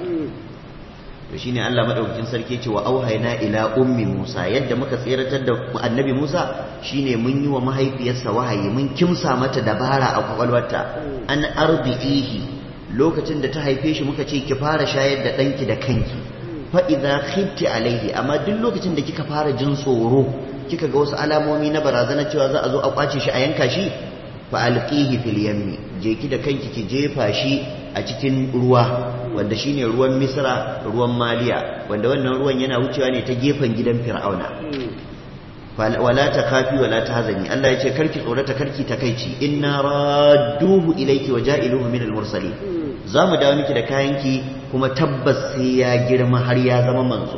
to shine Allah madaukakin sarki ce wa auhayna ila ummi Musa yadda muka tseratar da annabi Musa shine mun yi wa mahaifiyarsa wahayi mun kimsa mata dabara a kwakwalwarta an arbi'ihi lokacin da ta haife shi muka ce ki fara shayar da ɗanki da kanki fa idza khifti alaihi amma duk lokacin da kika fara jin tsoro kika ga wasu alamomi na barazana cewa za a zo a kwace shi a yanka shi fa alqihi fil yammi je ki da kanki ki jefa shi a cikin ruwa wanda shine ruwan misra ruwan maliya wanda wannan ruwan yana wucewa ne ta gefen gidan fir'auna wala ta kafi wala ta hazani Allah ya ce karki tsorata karki takaici inna radduhu ilayki wa ja'iluhu min al-mursalin za mu dawo miki da kayanki kuma tabbas sai ya girma har ya zama manzo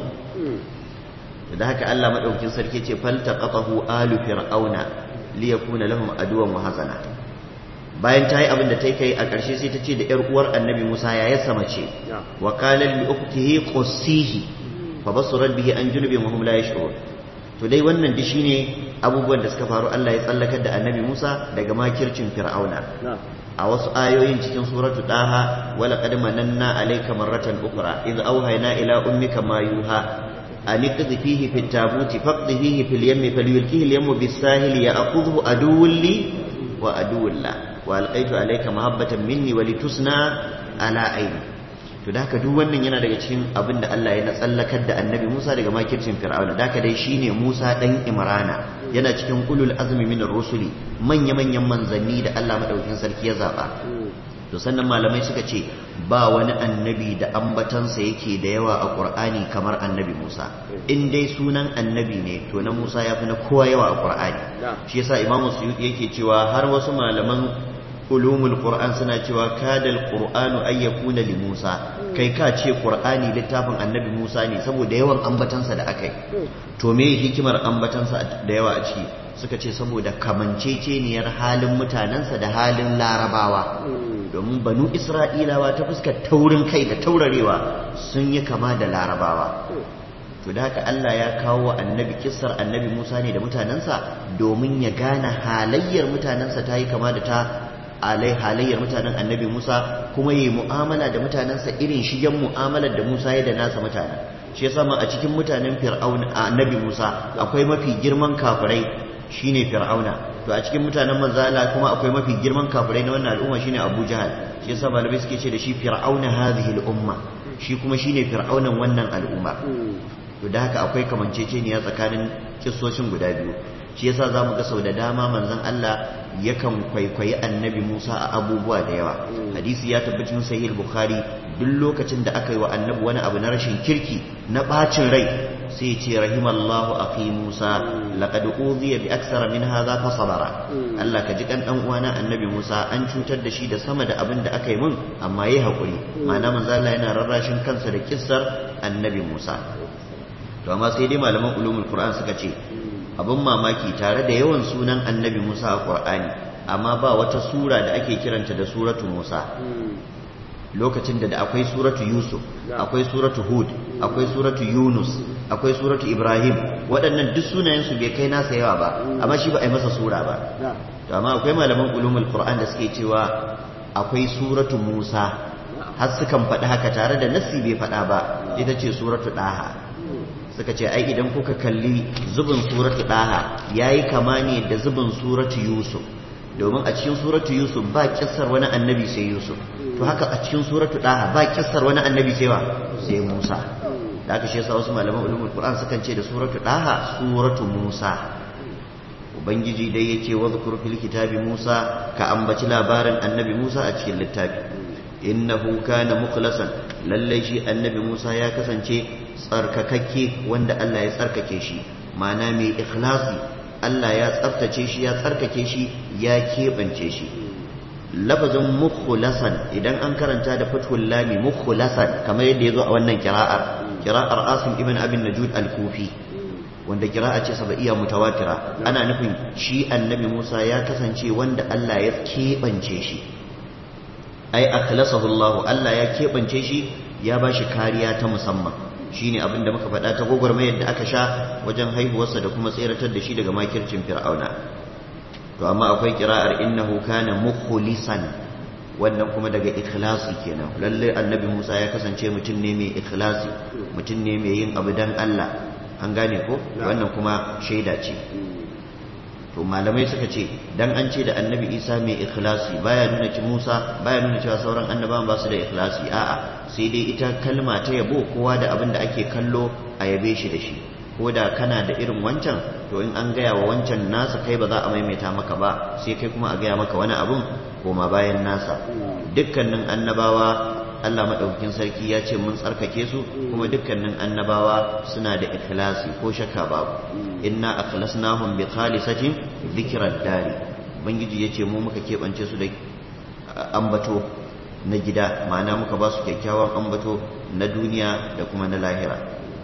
da haka Allah madaukakin sarki ce faltaqatahu alu fir'auna liyakuna lahum aduwan wa hazana bayan ta yi abin da ta kai a ƙarshe sai ta ce da ‘yar uwar annabi Musa ya yasa mace wa kalar li uktihi qussihi fa basurat bihi an junubin wa hum la yash'urun to dai wannan da shine abubuwan da suka faru Allah ya tsallakar da annabi Musa daga makircin fir'auna a wasu ayoyin cikin suratu daha wala qad mananna alayka marratan ukhra idh awhayna ila ummika ma yuha an iqdhi fihi fit tabuti faqdhi fihi fil yammi falyulkihi al yammu bis sahili ya'khudhu aduwwun li wa aduwwun la walƙaitu alaika mahabbatan minni wa litusna ala aini to da haka duk wannan yana daga cikin abin da Allah ya na tsallakar da annabi Musa daga makircin Fir'auna da haka dai shine Musa dan Imrana yana cikin ulul azmi min rusuli manya manyan manzanni da Allah madaukakin sarki ya zaba to sannan malamai suka ce ba wani annabi da ambatansa yake da yawa a Qur'ani kamar annabi Musa in dai sunan annabi ne to na Musa ya fi na kowa yawa a Qur'ani shi yasa Imam Suyuti yake cewa har wasu malaman ulumul qur'an suna cewa kadal qur'anu ay yakuna li Musa kai ka ce qur'ani littafin annabi Musa ne saboda yawan ambatansa da akai to me hikimar ambatansa da yawa a ciki suka ce saboda kamanceceniyar halin mutanensa da halin larabawa domin banu isra'ilawa ta fuskar taurin kai da taurarewa sun yi kama da larabawa to da haka Allah ya kawo wa annabi kissar annabi Musa ne da mutanensa domin ya gane halayyar mutanensa ta yi kama da ta alai halayyar mutanen annabi Musa kuma yi mu'amala da mutanensa irin shigen mu'amalar da Musa ya da nasa mutanen shi yasa ma a cikin mutanen fir'auna annabi Musa akwai mafi girman kafirai shine fir'auna to a cikin mutanen manzo Allah kuma akwai mafi girman kafirai na wannan al'umma shine Abu Jahal shi yasa malamai suke ce da shi fir'auna hadhihi al'umma shi kuma shine fir'aunan wannan al'umma to da haka akwai kamanceceniya tsakanin kissoshin guda biyu shi yasa za mu ga sau da dama manzon Allah yakan kwaikwayi annabi Musa a abubuwa da yawa hadisi ya tabbacin sahih bukhari duk lokacin da aka yi wa annabi wani abu na rashin kirki na bacin rai sai ce rahimallahu akhi Musa laqad udhiya bi aksara min hadha fa sabara Allah ka ji kan dan uwana annabi Musa an cutar da shi da sama da abin da aka yi mun amma yayi hakuri ma'ana manzo Allah yana rarrashin kansa da kissar annabi Musa to amma sai dai malaman ulumul Qur'an suka ce abin mamaki tare da yawan sunan annabi Musa a Qur'ani amma ba wata sura da ake kiranta da suratu Musa lokacin da akwai suratu Yusuf akwai suratu Hud akwai suratu Yunus akwai suratu Ibrahim waɗannan duk sunayensu bai kai nasa yawa ba amma shi ba a yi masa sura ba to amma akwai malaman ulumul Qur'an da suke cewa akwai suratu Musa har sukan faɗi haka tare da nassi bai faɗa ba ita ce suratu Ɗaha suka ce ai idan kuka kalli zubin suratu Ɗaha yayi kama ne da zubin suratu Yusuf domin a cikin suratu Yusuf ba kissar wani annabi sai Yusuf to haka a cikin suratu Ɗaha ba kissar wani annabi sai wa sai Musa da aka shi yasa wasu malaman ulumul Qur'an sukan ce da suratu Ɗaha suratu Musa ubangiji dai yake wadhkur fil kitabi Musa ka ambaci labarin annabi Musa a cikin littafi innahu kana mukhlasan lallai shi annabi Musa ya kasance tsarkakakke wanda Allah ya tsarkake shi ma'ana mai ikhlasi Allah ya tsaftace shi ya tsarkake shi ya keɓance shi lafazin mukhlasan idan an karanta da fathul lami mukhlasan kamar yadda ya zo a wannan kira'ar kira'ar asim ibn abin najud al-kufi wanda kira'a ce sabaiya mutawatira ana nufin shi annabi Musa ya kasance wanda Allah ya keɓance shi ai akhlasahu Allah Allah ya keɓance shi ya ba shi kariya ta musamman shine abin da muka faɗa ta gwagwarmayar da aka sha wajen haihuwarsa da kuma tseratar da shi daga makircin fir'auna to amma akwai kira'ar innahu kana mukhlisan wannan kuma daga ikhlasi kenan lalle annabi Musa ya kasance mutum ne mai ikhlasi mutum ne mai yin abu dan Allah an gane ko wannan kuma shaida ce to malamai suka ce dan an ce da annabi isa mai ikhlasi baya nuna ci musa baya nuna cewa sauran annabawan ba su da ikhlasi a'a sai dai ita kalma ta yabo kowa da abin da ake kallo a yabe shi da shi ko da kana da irin wancan to in an gaya wa wancan nasa kai ba za a maimaita maka ba sai kai kuma a gaya maka wani abun koma bayan nasa dukkanin annabawa Allah maɗaukakin sarki ya ce mun tsarkake su kuma dukkanin annabawa suna da ikhlasi ko shakka babu inna akhlasnahum bi khalisatin dhikra dari ubangiji yace mu muka keɓance su da ambato na gida ma'ana muka ba su kyakkyawan ambato na duniya da kuma na lahira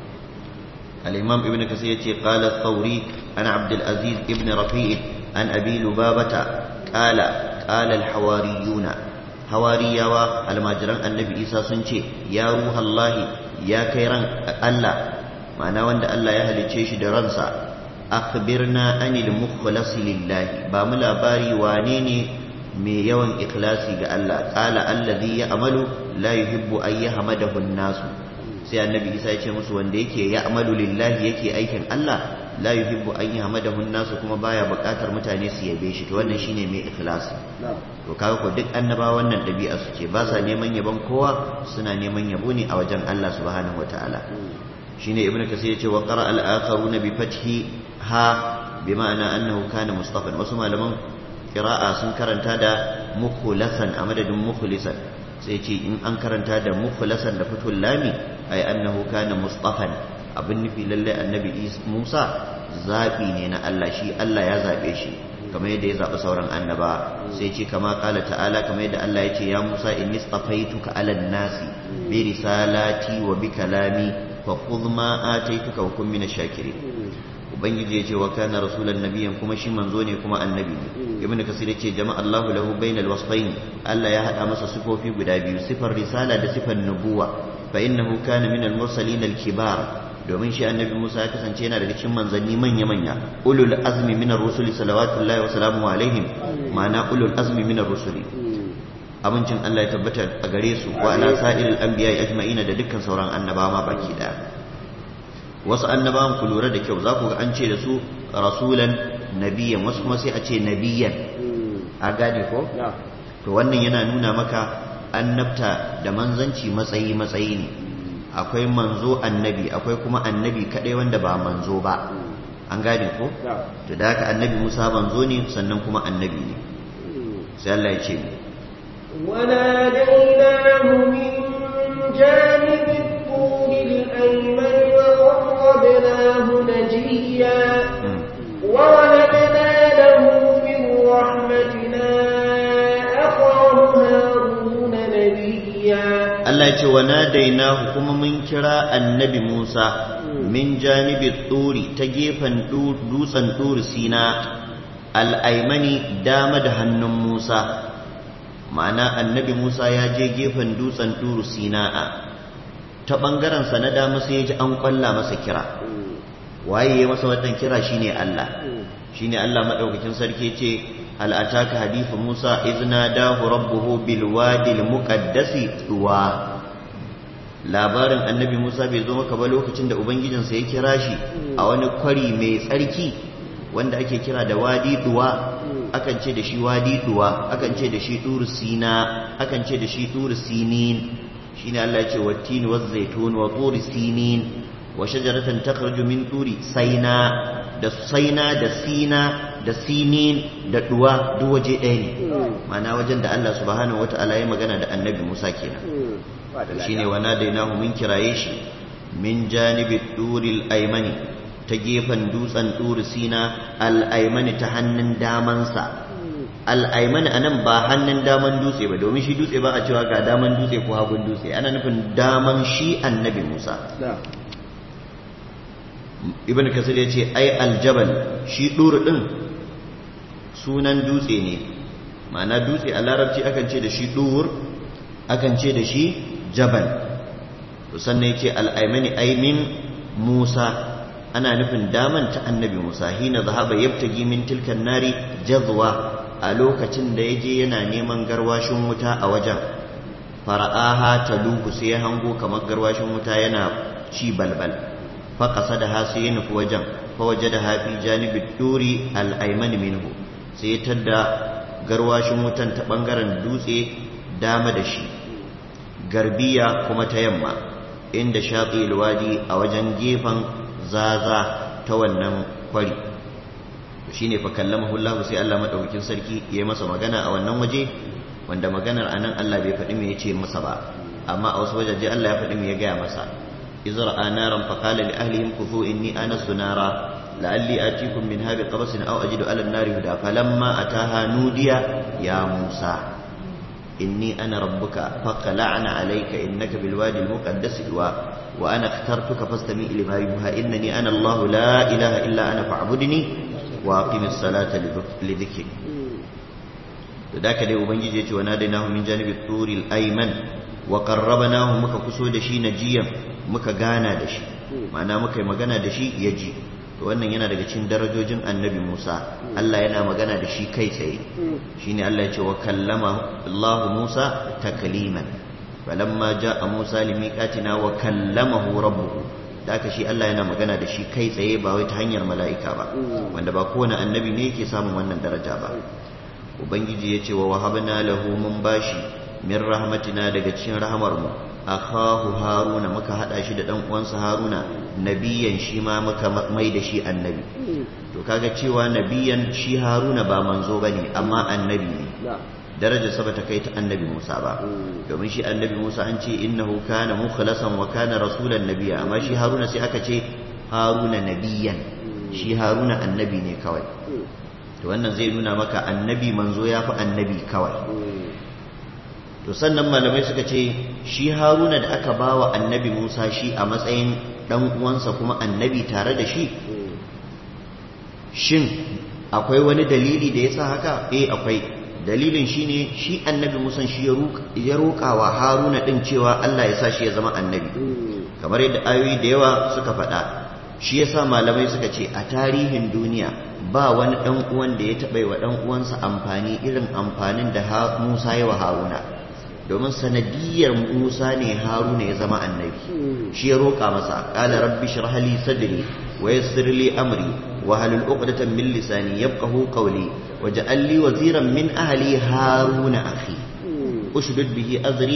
al-imam ibn kasir yace qala thawri an abd al-aziz ibn rafi' an abi lubabata qala qala al-hawariyuna hawariyawa almajiran annabi isa sun ce ya ruhallahi ya kai ran Allah ma'ana wanda Allah ya halicce shi da ransa akhbirna anil mukhlasi lillahi ba mu labari wane ne mai yawan ikhlasi ga Allah qala allazi ya'malu la yuhibbu an yahmadahu an-nasu sai annabi isa ya ce musu wanda yake ya'malu lillahi yake aikin Allah la yuhibbu an yahmadahu an-nasu kuma baya buƙatar mutane su yabe shi to wannan shine mai ikhlasi to kaga ko duk annaba wannan ɗabi'a su ce ba sa neman yabon kowa suna neman yabo ne a wajen Allah subhanahu wataala shine ibnu kasir yace wa qara al-akharuna bi fathi ha bi ma'ana annahu kana mustafan wasu malaman qira'a sun karanta da mukhlasan a madadin mukhlisan sai ce in an karanta da mukhlasan da fatul lami ay annahu kana mustafan abin nufi lalle annabi Musa zabi ne na Allah shi Allah ya zabe shi kamar yadda ya zaɓi sauran annaba sai ce kama ƙala ta'ala kamar yadda Allah ya ce ya Musa inni stafaituka ala nasi bi risalati wa bi kalami fa khudh ma ataituka wa kun min shakirin ubangiji ya ce wa kana rasulan nabiyyan kuma shi manzo ne kuma annabi ne ibn kasir ya ce jama'a Allahu lahu bainal wasfayn Allah ya hada masa sifofi guda biyu sifar risala da sifar nubuwa fa innahu kana min al-mursalin al-kibar domin shi annabi Musa ya kasance yana daga cikin manzanni manya-manya ulul azmi minar rusuli salawatullahi wa salamu alaihim ma'ana ulul azmi minar rusuli abincin Allah ya tabbata a gare su wa ala sa'iril anbiya ajma'ina da dukkan sauran annabawa ma baki daya wasu annabawan ku lura da kyau za ku ga an ce da su rasulan nabiyan wasu kuma sai a ce nabiyan a gane ko to wannan yana nuna maka annabta da manzanci matsayi matsayi ne akwai manzo annabi akwai kuma annabi kadai wanda ba manzo ba an gane ko to da haka annabi Musa manzo ne sannan kuma annabi ne sai Allah ya ce وناديناه من جانب الطور الأيمن وقربناه نجيا وولدنا له من رحمتنا أخاه هارون نبيا Allah ya ce wa nadainahu kuma mun kira annabi Musa min janibi turi ta gefen dutsen turi sina al'aimani dama da hannun Musa ma'ana annabi Musa ya je gefen dutsen turi sina'a ta ɓangarensa na dama sai ya ji an ƙwalla masa kira waye ya masa wannan kira shine Allah shine Allah maɗaukakin sarki ce al'ataka hadithu Musa izna dahu rabbuhu bil wadil muqaddasi tuwa labarin annabi Musa bai zo maka ba lokacin da ubangijinsa ya kira shi a wani kwari mai tsarki wanda ake kira da wadi duwa akan ce da shi wadi duwa akan ce da shi turu sina akan ce da shi turu sinin shine Allah ya ce wattini waz zaitun wa turi sinin wa shajaratan takhruju min turi saina da saina da sina da sinin da duwa duk waje ɗaya ne ma'ana wajen da Allah subhanahu wata'ala ya magana da annabi Musa kenan shine wa nadainahu min kiraye shi min janibi turil aymani ta gefen dutsen turi sina al-aymani ta hannun damansa al-aymani anan ba hannun daman dutse ba domin shi dutse ba a cewa ga daman dutse ko hagun dutse ana nufin daman shi annabi Musa ibn kasir ya ce ai aljabal shi ɗuru ɗin sunan dutse ne ma'ana dutse a larabci akan ce da shi ɗur akan ce da shi jabal sannan ya ce al'aimani aimin musa ana nufin daman ta annabi musa hina zahaba yabtagi min tilkan nari jazwa a lokacin da ya je yana neman garwashin wuta a wajen fara'aha ta luku sai ya hango kamar garwashin wuta yana ci balbal faƙasa da hasu ya nufi wajen fawaje da hafi janibin turi al'aimani minhu sai ya tadda garwashin wutan ta ɓangaren dutse dama da shi garbiya kuma ta yamma inda shaƙi ilwadi a wajen gefen zaza ta wannan kwari shi ne fa kallamahu Allah sai Allah maɗaukakin sarki ya yi masa magana a wannan waje wanda maganar anan Allah bai faɗi me ya ce masa ba amma a wasu wajaje Allah ya faɗi me ya gaya masa إذ رأى نارا فقال لأهلهم كفوا إني آنست نارا لعلي آتيكم منها بقبس أو أجد على النار هدى فلما أتاها نودي يا موسى إني أنا ربك فاقلعن عليك إنك بالوادي المقدس طوى وأنا اخترتك فاستمع لما يوحى إنني أنا الله لا إله إلا أنا فاعبدني وأقم الصلاة لذكري ذاك دي أبنجي وناديناه من جانب الطور الأيمن وقربناه مكا كسو دشي نجيا muka gana da shi ma'ana muka yi magana da shi ya ji to wannan yana daga cikin darajojin annabi Musa Allah yana magana da shi kai tsaye shine Allah ya ce wa kallama Allah Musa takliman falamma jaa Musa limiqatina wa kallamahu rabbuhu da aka shi Allah yana magana da shi kai tsaye ba wai ta hanyar mala'ika ba wanda ba kowane annabi ne yake samun wannan daraja ba ubangiji ya ce wa wahabna lahu mun bashi min rahmatina daga cikin rahamar mu akhahu haruna muka hada shi da dan uwansa haruna nabiyan shi ma muka mai da shi annabi to kaga cewa nabiyan shi haruna ba manzo bane amma annabi ne daraja sa bata kai ta annabi Musa ba domin shi annabi Musa an ce innahu kana mukhlasan wa kana rasulan nabiyya amma shi haruna sai aka ce haruna nabiyan shi haruna annabi ne kawai to wannan zai nuna maka annabi manzo ya fi annabi kawai to sannan malamai suka ce shi haruna da aka ba wa annabi musa shi a matsayin ɗan uwansa kuma annabi tare da shi shin akwai wani dalili da ya sa haka eh akwai dalilin shi ne shi annabi musa shi ya roƙa wa haruna ɗin cewa allah ya sa shi ya zama annabi kamar yadda ayoyi da yawa suka faɗa shi yasa malamai suka ce a tarihin duniya ba wani ɗan uwan da ya taɓa wa ɗan uwansa amfani irin amfanin da musa ya wa haruna domin sanadiyar Musa ne Haruna ya zama annabi shi ya roƙa masa qala rabbi shrah li sadri wa yassir li amri wa halul uqdatan min lisani yafqahu qawli waj'al li waziran min ahli haruna akhi ushdud bihi azri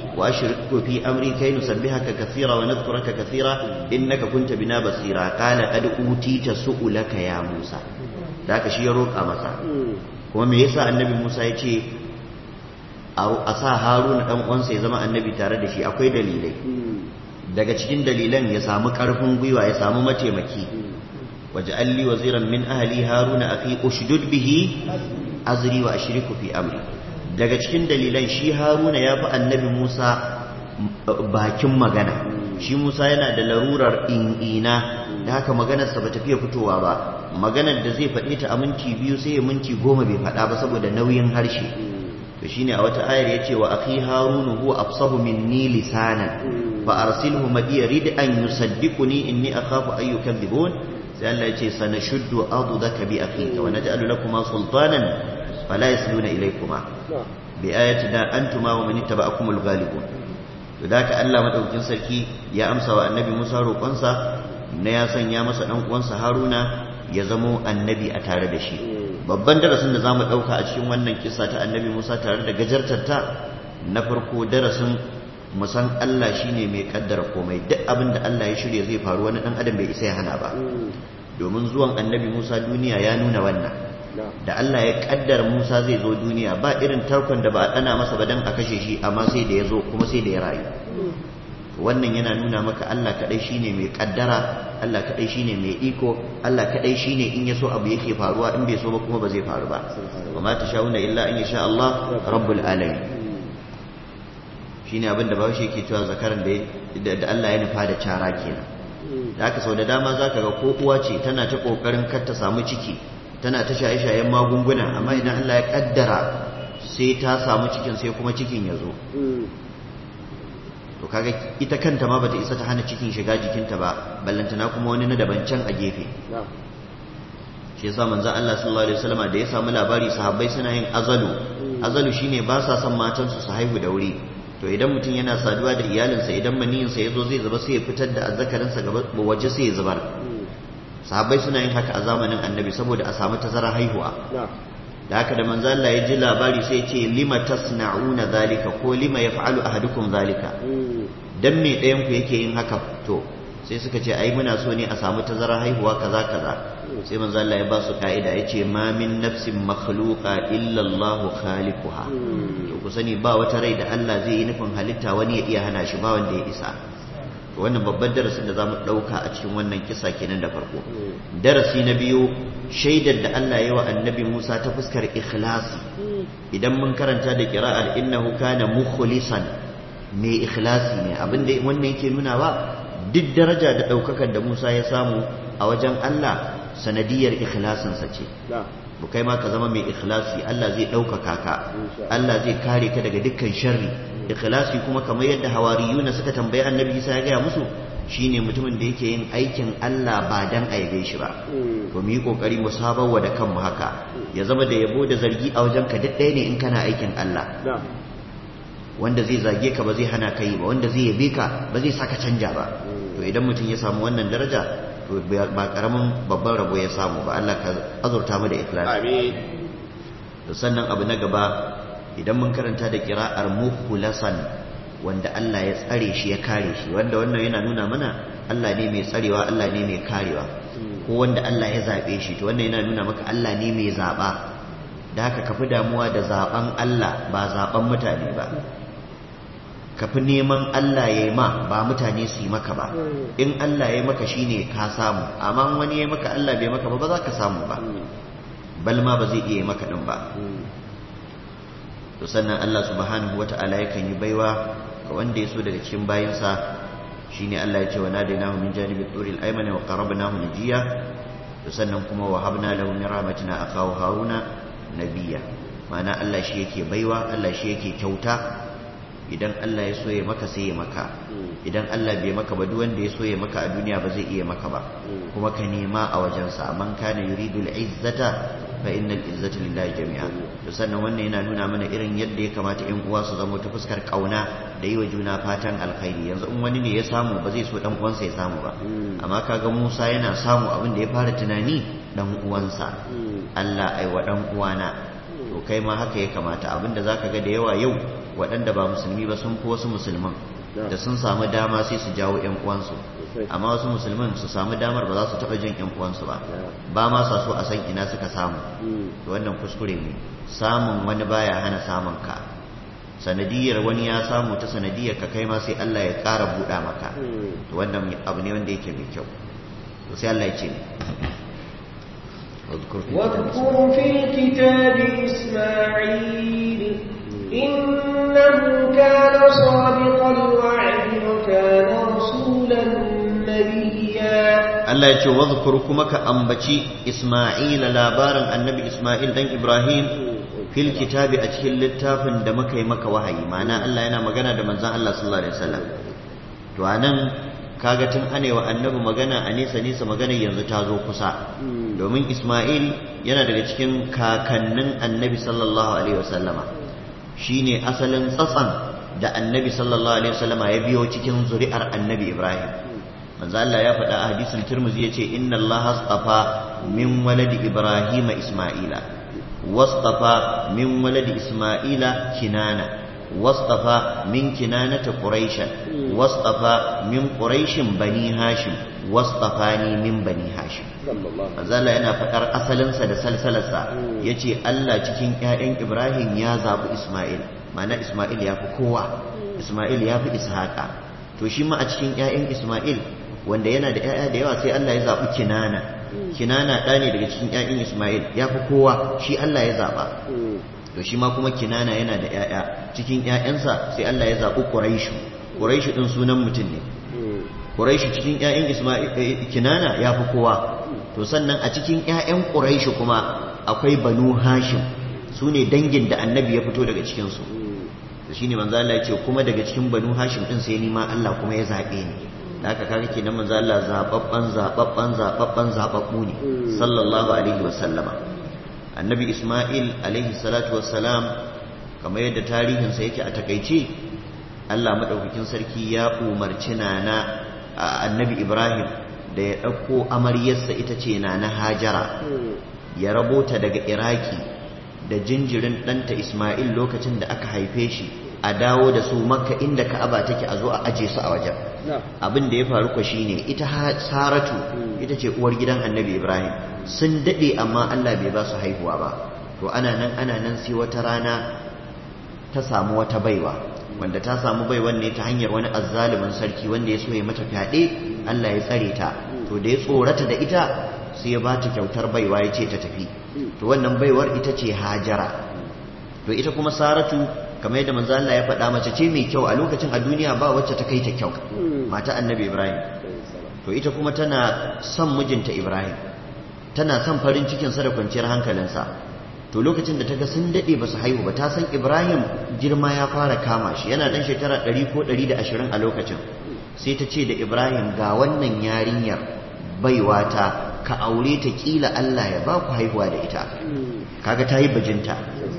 wa ashriku fi amri kai nusabbihaka kathira wa nadhkuraka kathira innaka kunta bina basira qala qad utita su'ulaka ya Musa da haka shi ya roƙa masa kuma me yasa annabi Musa ya ce a sa Haruna dan uwansa ya zama annabi tare da shi akwai dalilai daga cikin dalilan ya samu karfin gwiwa ya samu mataimaki waj'al li waziran min ahli haruna akhi ushdud bihi azri wa ashriku fi amri daga cikin dalilan shi haruna ya fi annabi Musa bakin magana shi Musa yana da larurar in'ina da haka maganarsa ba ta fiye fitowa ba maganar da zai faɗe ta a minti biyu sai ya minti goma bai faɗa ba saboda nauyin harshe to shine a wata ayar yace wa akhi harunu huwa afsahu minni lisanan fa arsilhu madiya rid an yusaddiquni inni akhafu an yukadhibun sai Allah yace sanashuddu adudaka bi akhika wa naj'alu lakuma sultanan fala yasluna ilaykuma bi ayatina antuma wa man ittaba'akumul ghalibun to da ka Allah madaukakin sarki ya amsa wa annabi Musa roƙonsa na ya sanya masa dan uwansa Haruna ya zamo annabi a tare da shi babban darasin da za mu ɗauka a cikin wannan kisa ta annabi musa tare da gajartarta na farko darasin musan allah shine mai kaddara komai duk abin da allah ya shirya zai faru wani ɗan adam bai isa ya hana ba domin zuwan annabi musa duniya ya nuna wannan da allah ya kaddara musa zai zo duniya ba irin tarkon da ba a ɗana masa ba don a kashe shi amma sai da ya zo kuma sai da ya rayu wannan yana nuna maka Allah kadai shine mai kaddara Allah kadai shine mai iko Allah kadai shine in yaso abu yake faruwa in bai so ba kuma ba zai faru ba wa ma tashauna illa an yasha Allah rabbul alamin shine abin da bawo yake cewa zakaran da da Allah ya nufa da cara kenan da haka sau da dama zaka ga ko uwa ce tana ta kokarin kar ta samu ciki tana ta shaye-shayen magunguna amma idan Allah ya kaddara sai ta samu cikin sai kuma cikin ya zo to kaga ita kanta ma bata isa ta hana cikin shiga jikinta ba ballantana kuma wani na daban can a gefe shi yasa manzon Allah sallallahu alaihi wasallam da ya samu labari sahabbai suna yin azalu azalu shine ba sa son matan su su haihu da wuri to idan mutum yana saduwa da iyalinsa idan maniyinsa ya zo zai zuba sai ya fitar da azzakarinsa gaba waje sai ya zubar sahabbai suna yin haka a zamanin annabi saboda a samu tazara haihuwa da haka da manzo Allah ya ji labari sai ya ce lima tasna'una zalika ko lima yaf'alu ahadukum zalika dan me ɗayan ku yake yin haka to sai suka ce ai muna so ne a samu tazara haihuwa kaza kaza sai manzo Allah ya ba su ka'ida yace ma min nafsin makhluqa illa Allahu khaliquha to ku sani ba wata rai da Allah zai yi nufin halitta wani ya iya hana shi ba wanda ya isa to wannan babban darasin da zamu dauka a cikin wannan kisa kenan da farko darasi na biyu shaidar da Allah ya wa annabi Musa ta fuskar ikhlasi idan mun karanta da qira'ar innahu kana mukhlisan mai ikhlasi ne abinda wannan yake nuna ba duk daraja da daukakar da Musa ya samu a wajen Allah sanadiyar ikhlasinsa ce bu kai ma ka zama mai ikhlasi Allah zai ɗaukaka ka Allah zai kare ka daga dukkan sharri ikhlasi kuma kamar yadda hawariyuna suka tambayi annabi Isa ya gaya musu shine mutumin da yake yin aikin Allah ba dan aibe shi ba to mu yi kokari mu sabawa da kanmu haka ya zama da yabo da zargi a wajen ka duk ɗaya ne in kana aikin Allah wanda zai zage ka ba zai hana ka yi ba wanda zai yabe ka ba zai saka canja ba to idan mutum ya samu wannan daraja to ba karamin babban rabo ya samu ba Allah ka azurta mu da ikhlasi amin to sannan abu na gaba idan mun karanta da kira'ar mukhulasan wanda Allah ya tsare shi ya kare shi wanda wannan yana nuna mana Allah ne mai tsarewa Allah ne mai karewa ko wanda Allah ya zabe shi to wannan yana nuna maka Allah ne mai zaba da haka kafi damuwa da zaben Allah ba zaben mutane ba kafi neman Allah ya yi ma ba mutane su yi maka ba in Allah ya yi maka shine ka samu amma wani ya yi maka Allah bai maka ba ba za ka samu ba bal ma ba zai iya yi maka din ba to sannan Allah subhanahu wata'ala yakan yi baiwa ga wanda ya so daga cikin bayinsa shine Allah ya ce wa nadainahu min janibi turil ayman wa qarabnahu najiya to sannan kuma wa habna lahu min rahmatina akahu haruna nabiyya ma'ana Allah shi yake baiwa Allah shi yake kyauta idan Allah ya so ya maka sai ya maka idan Allah bai maka ba duk wanda ya so ya maka a duniya ba zai iya maka ba kuma ka nema a wajensa man kana yuridul izzata fa innal izzata lillahi jami'a to sannan wannan yana nuna mana irin yadda ya kamata ƴan uwa su zama ta fuskar kauna da yi wa juna fatan alkhairi yanzu in wani ne ya samu ba zai so dan uwansa ya samu ba amma kaga Musa yana samu abin da ya fara tunani dan uwansa Allah ai wa dan uwana to kai ma haka ya kamata abinda zaka ga da yawa yau waɗanda ba musulmi ba sun fi wasu musulman da sun samu dama sai su jawo ƴan uwansu amma wasu musulman su samu damar ba za su taɓa jin ƴan uwansu ba ba ma sa so a san ina suka samu to wannan kuskure ne samun wani baya hana samun ka sanadiyar wani ya samu ta sanadiyar ka kai ma sai Allah ya ƙara buɗa maka to wannan abu ne wanda yake mai kyau to sai Allah ya ce واذكر في الكتاب إسماعيل إنه كان صادق الوعد وكان رسولا نبيا Allah ya ce wadhkur kuma ka ambaci Isma'ila labarin annabi Isma'il dan Ibrahim fil kitabi a cikin littafin da muka yi maka wahayi ma'ana Allah yana magana da manzon Allah sallallahu alaihi wasallam to anan kaga tun anewa annabi magana a nesa nesa magana yanzu ta zo kusa domin Isma'il yana daga cikin kakannin annabi sallallahu alaihi wasallama shine asalin tsatsan da annabi sallallahu alaihi wasallama ya biyo cikin zuri'ar annabi Ibrahim manzo Allah ya faɗa a hadisin Tirmidhi yace inna Allah astafa min waladi Ibrahim Isma'ila wastafa min waladi Isma'ila Kinana wastafa min kinanata Quraisha wastafa min Quraishin bani Hashim wastafani min bani Hashim manzo Allah yana faɗar asalinsa da salsalarsa yace Allah cikin ƴaƴan Ibrahim ya zabi Isma'il ma'ana Isma'il ya fi kowa Isma'il ya fi Ishaqa to shi ma a cikin ƴaƴan Isma'il wanda yana da ‘ya'ya da yawa sai Allah ya zaɓi kinana kinana ɗa ne daga cikin ‘ya'yan Ismail ya fi kowa shi Allah ya zaɓa to shi ma kuma kinana yana da ‘ya'ya cikin ‘ya'yansa sai Allah ya zaɓi Quraishu Quraishu ɗin sunan mutum ne Quraishu cikin ‘ya'yan Ismail kinana ya fi kowa to sannan a cikin ‘ya'yan Quraishu kuma akwai Banu Hashim su ne dangin da annabi ya fito daga cikinsu to shine manzo Allah ya ce kuma daga cikin Banu Hashim ɗin sai ni ma Allah kuma ya zaɓe ni da aka kaga kenan manzo Allah zababban zababban zababban zababbu ne sallallahu alaihi wa sallama annabi Isma'il alaihi salatu wassalam kamar yadda tarihin sa yake a takaice Allah madaukakin sarki ya umarci nana annabi Ibrahim da ya dauko amaryarsa ita ce nana Hajara ya rabota daga Iraki da jinjirin ɗanta Isma'il lokacin da aka haife shi a dawo da su makka inda ka'aba take a zo a aje su a wajen abin da ya faru ko shine ita saratu ita ce uwar gidan annabi ibrahim sun dade amma allah bai ba su haihuwa ba to ana nan ana nan sai wata rana ta samu wata baiwa wanda ta samu baiwan ne ta hanyar wani azzalumin sarki wanda ya so ya mata fyaɗe allah ya tsare ta to da ya tsorata da ita sai ya ba ta kyautar baiwa ya ce ta tafi to wannan baiwar ita ce hajara to ita kuma saratu kamar yadda manzo Allah ya faɗa mace ce mai kyau a lokacin a duniya ba wacce ta kai ta kyau mata annabi Ibrahim to ita kuma tana son mijinta Ibrahim tana son farin cikin sa da kwanciyar hankalinsa to lokacin da ta ga sun dade ba su haihu ba ta san Ibrahim girma ya fara kama shi yana dan shekara 100 ko 120 a lokacin sai ta ce da Ibrahim ga wannan yarinyar baiwa ta ka aure ta kila Allah ya ba ku haihuwa da ita kaga ta yi bajinta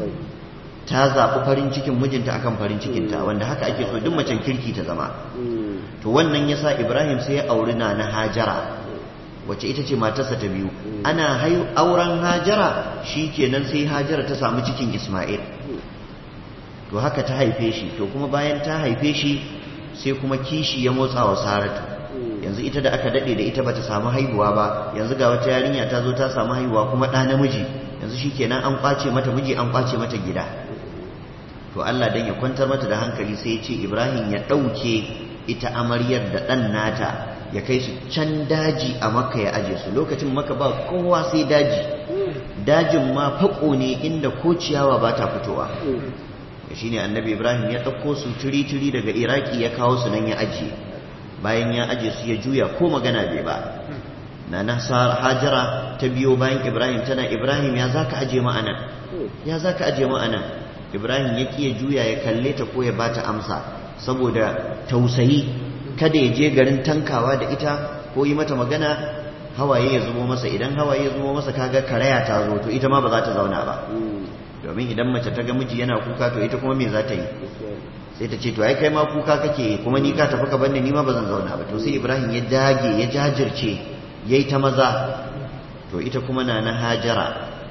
ta zaɓi farin cikin mijinta akan farin cikinta wanda haka ake so duk macen kirki ta zama to wannan yasa Ibrahim sai ya auri na na Hajara wacce ita ce matarsa ta biyu ana auren Hajara shikenan sai Hajara ta samu cikin Isma'il to haka ta haife shi to kuma bayan ta haife shi sai kuma kishi ya motsa wa Saratu yanzu ita da aka dade da ita bata samu haihuwa ba yanzu ga wata yarinya ta zo ta samu haihuwa kuma ɗa namiji yanzu shikenan an kwace mata miji an kwace mata gida to Allah dan ya kwantar mata da hankali sai ya ce Ibrahim ya ɗauke ita amaryar da ɗan nata ya kai su can daji a makka ya aje su lokacin maka ba kowa sai daji dajin ma faƙo ne inda ko ciyawa ba ta fitowa shi ne annabi Ibrahim ya ɗauko su turi-turi daga Iraki ya kawo su nan ya ajiye bayan ya aje su ya juya ko magana bai ba na na hajara ta biyo bayan Ibrahim tana Ibrahim ya zaka aje mu anan ya zaka aje mu anan Ibrahim ya kiya juya ya kalle ta ko ya bata amsa saboda tausayi kada ya je garin tankawa da ita ko yi mata magana hawaye ya zubo masa idan hawaye ya zubo masa kaga karaya ta zo to ita ma ba za ta zauna ba domin idan mace ta ga miji yana kuka to ita kuma me za ta yi sai ta ce to ai kai ma kuka kake kuma ni ka tafi ka banni ni ma ba zan zauna ba to sai Ibrahim ya dage ya jajirce yayi ta maza to ita kuma na na Hajara ta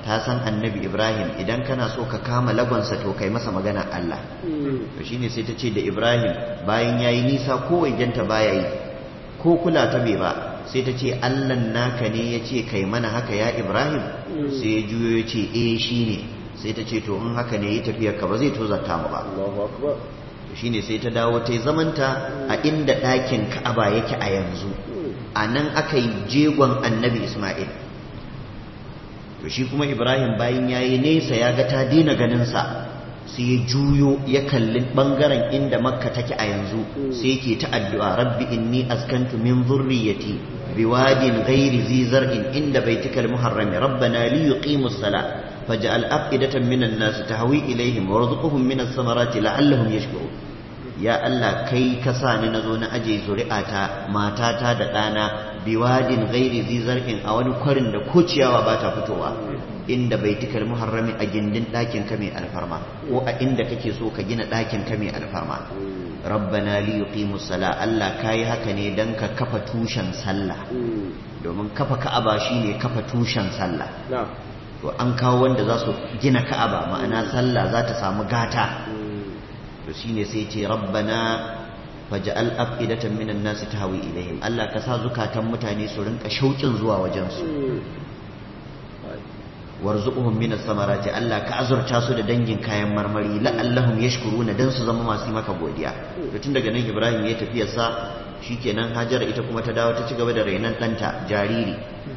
ta san annabi ibrahim idan kana so ka kama lagonsa to kai masa magana allah to shine sai ta ce da ibrahim bayan ya yi nisa ko waigenta baya yi ko kula ta bai ba sai ta ce allan naka ne ya ce kai mana haka ya ibrahim sai ya juyo ya ce eh shi ne sai ta ce to in haka ne yi tafiyar ka ba zai tozarta mu ba Allahu akbar shine sai ta dawo ta yi zamanta a inda ɗakin ka'aba yake a yanzu a nan aka yi jegon annabi isma'il to shi kuma ibrahim bayan ya yi nesa ya ga ta daina ganinsa sai ya juyo ya kalli ɓangaren inda makka take a yanzu sai yake ta addu'a rabbi inni askantu min zurriyati biwadin ghairi zi zar'in inda baitikal muharrami rabbana li yuqimus sala faj'al afidatan minan nas tahwi ilaihim warzuqhum minas samarati la'allahum yashkurun ya Allah kai ka sa ni nazo na aje zuri'ata matata da ɗana biwadin ghairi zi zar'in a wani kwarin da ko ciyawa ba ta fitowa inda baitikal muharrami a gindin ɗakin ka mai alfarma ko a inda kake so ka gina ɗakin ka mai alfarma rabbana li yuqimus sala Allah kai haka ne dan ka kafa tushen sallah domin kafa ka'aba shine kafa tushen sallah na'am to an kawo wanda za su gina ka'aba ma'ana sallah za ta samu gata to shine sai ce rabbana faj'al afidatan minan nasi tahwi ilaihim Allah ka sa zukatan mutane su rinka shauƙin zuwa wajen su warzuquhum minas samarati Allah ka azurta su da dangin kayan marmari la'allahum yashkuruna dan su zama masu maka godiya to tun daga nan Ibrahim ya tafi sa shikenan Hajara ita kuma ta dawo ta ci gaba da rainan ɗanta jariri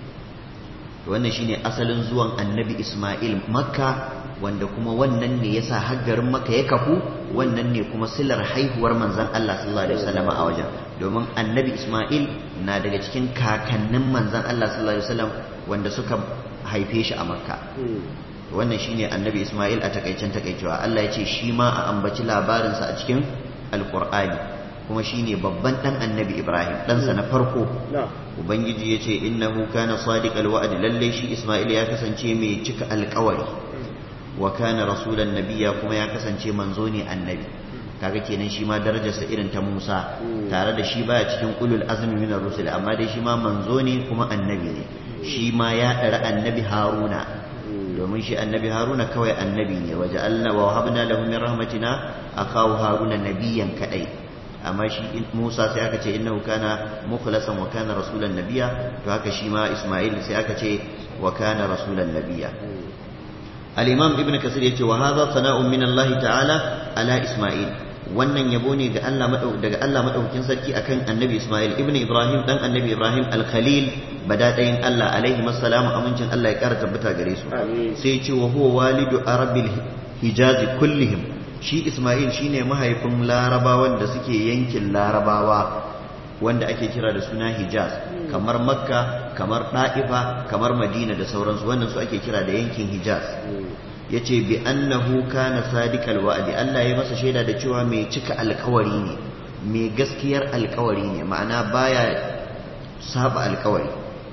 wannan shine asalin zuwan annabi Ismail makka wanda kuma wannan ne yasa haggarin makka ya kafu wannan ne kuma silar haihuwar manzon Allah sallallahu alaihi wasallam a wajen domin annabi Ismail na daga cikin kakannin manzon Allah sallallahu alaihi wasallam wanda suka haife shi a makka wannan shine annabi Ismail a takaicen takaicewa Allah ya ce shi ma a ambaci labarinsa a cikin alqur'ani kuma shine babban dan annabi Ibrahim ɗansa na farko ubangiji ya ce innahu kana sadiqal wa'd lalle shi Isma'il ya kasance mai cika alƙawari wa kana rasulan nabiyya kuma ya kasance manzo ne annabi kaga kenan shi ma darajarsa irin ta Musa tare da shi baya cikin ulul azmi minar rusul amma dai shi ma manzo ne kuma annabi ne shi ma ya ɗara annabi Haruna domin shi annabi Haruna kawai annabi ne waje Allah wa habna lahu min rahmatina akawu Haruna nabiyan kadai amma shi Musa sai aka ce innahu kana mukhlasan wa kana rasulan nabiyya to haka shi ma Isma'il sai aka ce wa kana rasulan nabiyya al-imam ibn kasir yace wa hadha sana'un min Allah ta'ala ala Isma'il wannan yabo ne ga Allah daga Allah madaukakin sarki akan annabi Isma'il ibn Ibrahim dan annabi Ibrahim al-Khalil badadayin Allah alaihi assalamu amincin Allah ya kara tabbata gare su sai ce wa huwa walidu arabil hijaz kullihim shi Ismail shine mahaifin larabawan da suke yankin larabawa wanda ake kira da suna Hijaz kamar Makka kamar Da'ifa kamar Madina da sauransu wannan su ake kira da yankin Hijaz yace bi annahu kana sadiqal wa'di Allah ya masa shaida da cewa mai cika alkawari ne mai gaskiyar alkawari ne ma'ana baya saba alkawari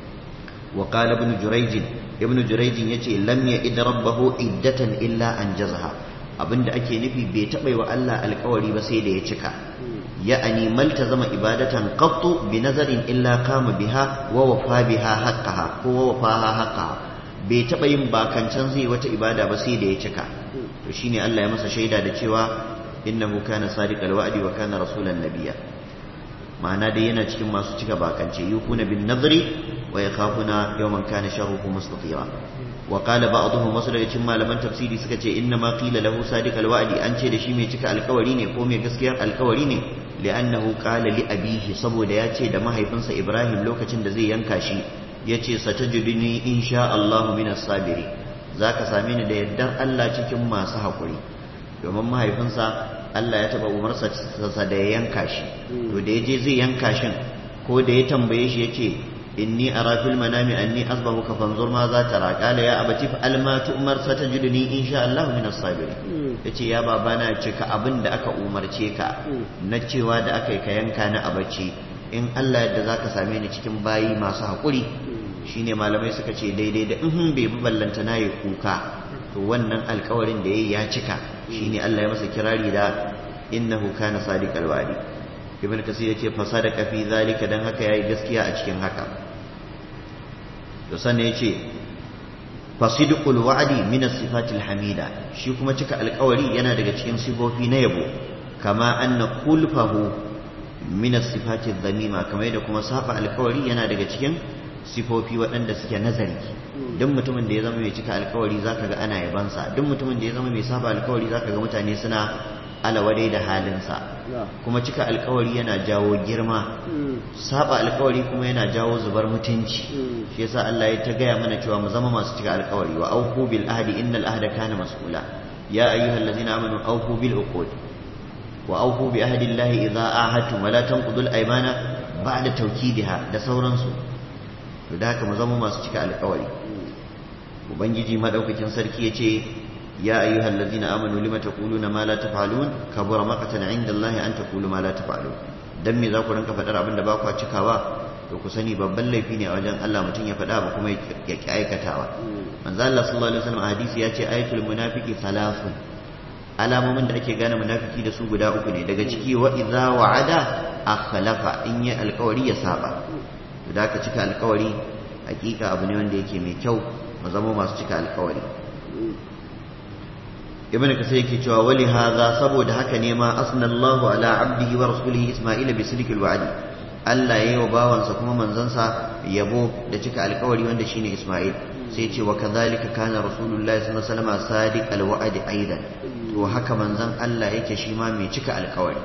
wa qala ibn jurayj ibn jurayj yace lam ya'id rabbahu iddatan illa anjazaha abinda ake nufi bai taɓa wa Allah alkawari ba sai da ya cika ya'ani maltazama ibadatan qattu bi nazarin illa kama biha wa wafa biha haqqaha ko wa wafaha haqqaha bai taɓa yin bakancan zai wata ibada ba sai da ya cika to shine Allah ya masa shaida da cewa innahu kana sadiqal wa'di wa kana rasulan nabiyya ma'ana dai yana cikin masu cika bakance yukuna bin nadri wa yakhafuna yawman kana sharruhu mustatira wa qala ba'dhum wasu daga cikin malaman tafsiri suka ce inna ma qila lahu sadiqal wa'di an ce da shi mai cika alkawari ne ko mai gaskiyar alkawari ne li'annahu qala li abihi saboda ya ce da mahaifinsa Ibrahim lokacin da zai yanka shi yace satajiduni insha Allah minas sabiri zaka same ni da yaddar Allah cikin masu hakuri domin mahaifinsa Allah ya taba umarsa sa da ya yanka shi to da yaje zai yanka shin ko da ya tambaye shi yace inni ara fil manami anni asbahuka fanzur ma za tara qala ya abati fa alma tu'mar satajiduni insha Allah min as-sabirin yace ya babana cika abin da aka umarce ka na cewa da aka yi ka yanka na abaci in Allah yadda zaka same ni cikin bayi masu hakuri shine malamai suka ce daidai da in bai bi ballanta na yi kuka to wannan alkawarin da yayi ya cika shine Allah ya masa kirari da innahu kana sadiqal wa'di ibn kasir yace fa sadaqa fi zalika dan haka yayi gaskiya a cikin haka to sannan yace fasidqul wa'di min as-sifatil hamida shi kuma cika alkawari yana daga cikin sifofi na yabo kama anna kulfahu min as-sifatil dhamima kamar yadda kuma saba alkawari yana daga cikin sifofi waɗanda suke nazari duk mutumin da ya zama mai cika alkawari zaka ga ana yabansa duk mutumin da ya zama mai saba alkawari zaka ga mutane suna alawadai da halinsa kuma cika alkawari yana jawo girma saba alkawari kuma yana jawo zubar mutunci shi yasa Allah ya ta gaya mana cewa mu zama masu cika alkawari wa aufu bil ahdi innal ahda kana mas'ula ya ayyuhallazina amanu aufu bil uqud wa aufu bi ahdi llahi idza ahadtum wa la tanqudul aymana ba'da tawkidiha da sauransu to da haka mu zama masu cika alkawari ubangiji madaukakin sarki yace يا أيها الذين آمنوا لما تقولون ما لا تفعلون كبر مقتا عند الله أن تقولوا ما لا تفعلون dan me za ku ranka faɗar abin da ba ku cikawa to ku sani babban laifi ne a wajen Allah mutum ya faɗa ba kuma ya ki aikatawa manzo Allah sallallahu alaihi wasallam hadisi ya ce ayatul munafiqi thalathun alamomin da ake gane munafiki da su guda uku ne daga ciki wa idza wa'ada akhlafa in yi alkawari ya saba to da ka cika alkawari hakika abu ne wanda yake mai kyau mu zama masu cika alkawari ibn kasai yake cewa wali hadha saboda haka ne ma asnallahu ala abdihi wa rasulihi isma'ila bi sidqil wa'di Allah yayi wa bawansa kuma manzansa yabo da cika alkawari wanda shine Isma'il sai ce wa kadhalika kana rasulullahi sallallahu alaihi wasallam sadiqal wa'di aidan to haka manzon Allah yake shi ma mai cika alkawari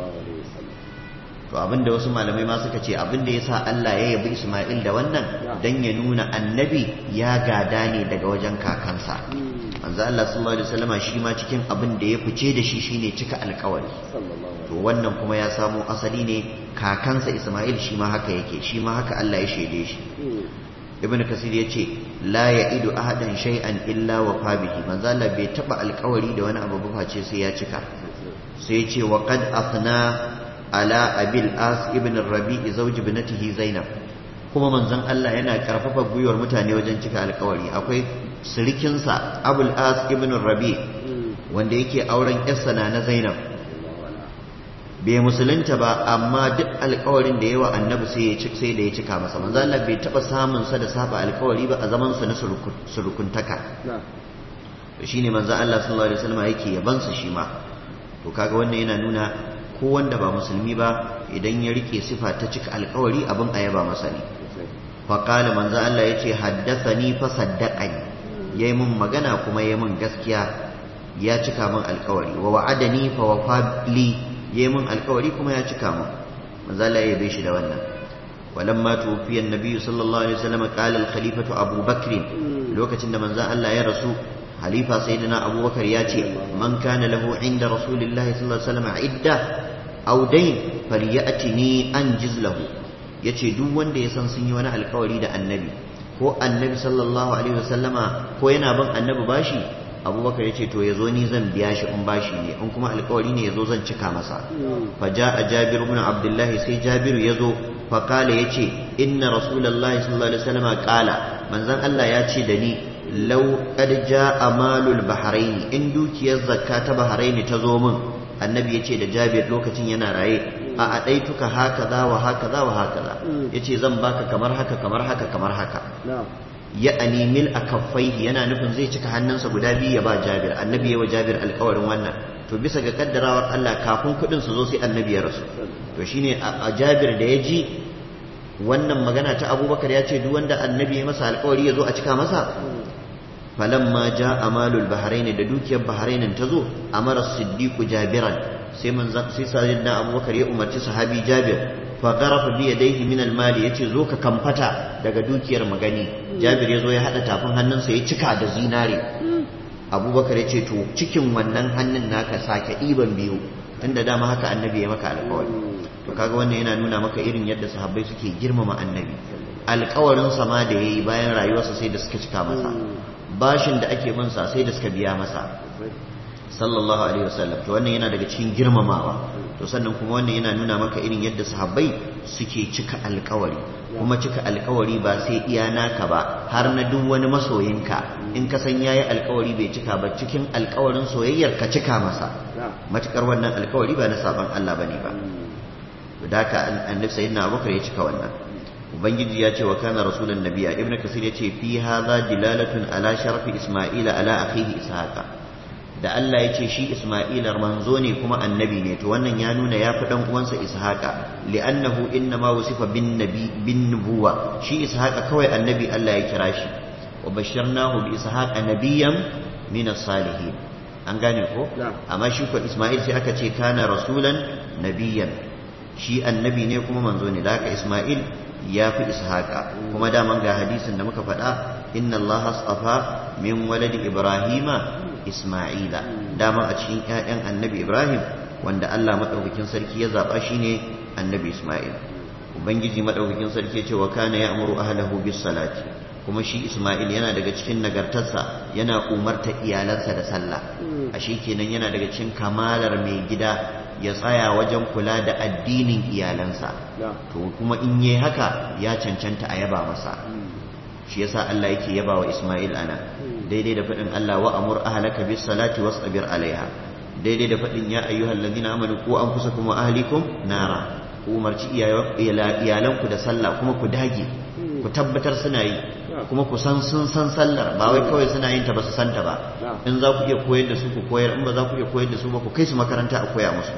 to abinda wasu malamai ma suka ce abinda yasa Allah ya yabi Isma'il da wannan dan ya nuna annabi ya gada ne daga wajen kakansa manzo Allah sallallahu alaihi wasallama shi ma cikin abin da ya fice da shi shine cika alkawari to wannan kuma ya samo asali ne kakansa Isma'il shi ma haka yake shi ma haka Allah ya shaide shi Ibn Kasir ya ce la ya'idu ahadan shay'an illa wa bihi manzo Allah bai taba alkawari da wani abu ba face sai ya cika sai ya ce wa qad afna ala abil as ibn rabi'i zawj ibnatihi zainab kuma manzon Allah yana karfafa gwiwar mutane wajen cika alkawari akwai sirikinsa abul as ibn rabi wanda yake auren yarsa na na zainab bai musulunta ba amma duk alkawarin da yawa annabi sai ya sai da ya cika masa manzo Allah bai taba samun sa da saba alkawari ba a zaman su na surukuntaka to shine manzo Allah sallallahu alaihi wasallam yake yaban su shi ma to kaga wannan yana nuna ko wanda ba musulmi ba idan ya rike sifa ta cika alkawari abin a yaba masa ne faqala manzo Allah yace haddathani fa saddaqani yayi mun magana kuma yayi mun gaskiya ya cika min alkawari wa wa'adani fa wafa li yayi mun alkawari kuma ya cika min manzo Allah ya yabe shi da wannan walamma tufiya annabi sallallahu alaihi wasallam qala al-khalifatu Abu Bakr lokacin da manzo Allah ya rasu halifa sayyidina Abu Bakar ya ce man kana lahu inda rasulillahi sallallahu alaihi wasallam idda aw dayn falyatini anjiz lahu yace duk wanda ya san sun yi wani alkawari da annabi ko annabi sallallahu alaihi wasallama ko yana bin annabi bashi abubakar ya ce to ya zo ni zan biya shi in bashi ne in kuma alkawari ne ya zo zan cika masa fa a jabir ibn abdullah sai jabiru ya zo fa kala ya ce inna rasulullahi sallallahu alaihi wasallama kala manzon Allah ya ce da ni law qad jaa malul bahrain in dukiyar zakka ta bahrain ta zo min annabi ya ce da jabir lokacin yana raye a adaituka hakaza wa hakaza wa hakaza yace zan baka kamar haka kamar haka kamar haka ya animil akaffaihi yana nufin zai cika hannunsa guda biyu ya ba Jabir annabi ya wa Jabir alƙawarin wannan to bisa ga kaddarawar Allah kafin kuɗin su zo sai annabi ya rasu to shine a Jabir da ya ji wannan magana ta Abubakar ya ce duk wanda annabi ya masa alƙawari ya zo a cika masa falamma ja amalul bahrain da dukiyar bahrain ta zo amara siddiqu jabiran sai manzan sai sayyidina abubakar ya umarci sahabi jabir fa qarafa bi yadayhi min al mali yace zo ka kamfata daga dukiyar magani jabir ya zo ya hada tafin hannunsa ya cika da zinare abubakar ya ce to cikin wannan hannun naka sake ɗiban biyu tunda dama haka annabi ya maka alƙawari to kaga wannan yana nuna maka irin yadda sahabbai suke girmama annabi alƙawarin sama da yayi bayan rayuwarsa sai da suka cika masa bashin da ake bin sa sai da suka biya masa sallallahu alaihi wasallam to wannan yana daga cikin girmamawa to sannan kuma wannan yana nuna maka irin yadda sahabbai suke cika alkawari kuma cika alkawari ba sai iya naka ba har na duk wani masoyinka in ka san yayi alkawari bai cika ba cikin alkawarin soyayyar ka cika masa matukar wannan alkawari ba na saban Allah bane ba to da ka annabi sayyidina Abubakar ya cika wannan ubangiji ya ce wa kana rasulan nabiya ibnu kasir ya ce fi hadha dilalatun ala sharfi isma'ila ala akhihi ishaqa da Allah ya ce shi isma'ila manzo ne kuma annabi ne to wannan ya nuna ya fi dan uwansa ishaqa li'annahu inna ma wusifa bin nabi bin nubuwa shi ishaqa kawai annabi Allah ya kira shi wa basharnahu bi ishaqa nabiyyan min as-salihin an gane ko amma shi ko isma'il sai aka ce kana rasulan nabiyyan shi annabi ne kuma manzo ne da haka isma'il ya fi ishaqa kuma daman ga hadisin da muka faɗa inna allaha astafa min waladi ibrahima isma'ila dama a cikin ƴaƴan annabi ibrahim wanda Allah madaukakin sarki ya zaba shine annabi isma'il ubangiji madaukakin sarki ya ce wa kana ya'muru ahlahu bis salati kuma shi isma'il yana daga cikin nagartarsa yana umarta iyalansa da sallah ashe kenan yana daga cikin kamalar mai gida ya tsaya wajen kula da addinin iyalansa to kuma in yi haka ya cancanta a yaba masa shi yasa Allah yake yaba wa Isma'il ana daidai da faɗin Allah wa amur ahlaka bis salati wasbir alaiha daidai da faɗin ya ayyuhal ladina amanu ku anfusakum wa ahlikum nara ku umarci iyalanku da sallah kuma ku dage ku tabbatar suna yi kuma ku san sun san sallar ba wai kawai suna yin ta ba su santa ba in za ku iya koyar da su ku koyar in ba za ku iya koyar da su ba ku kai su makaranta a koya musu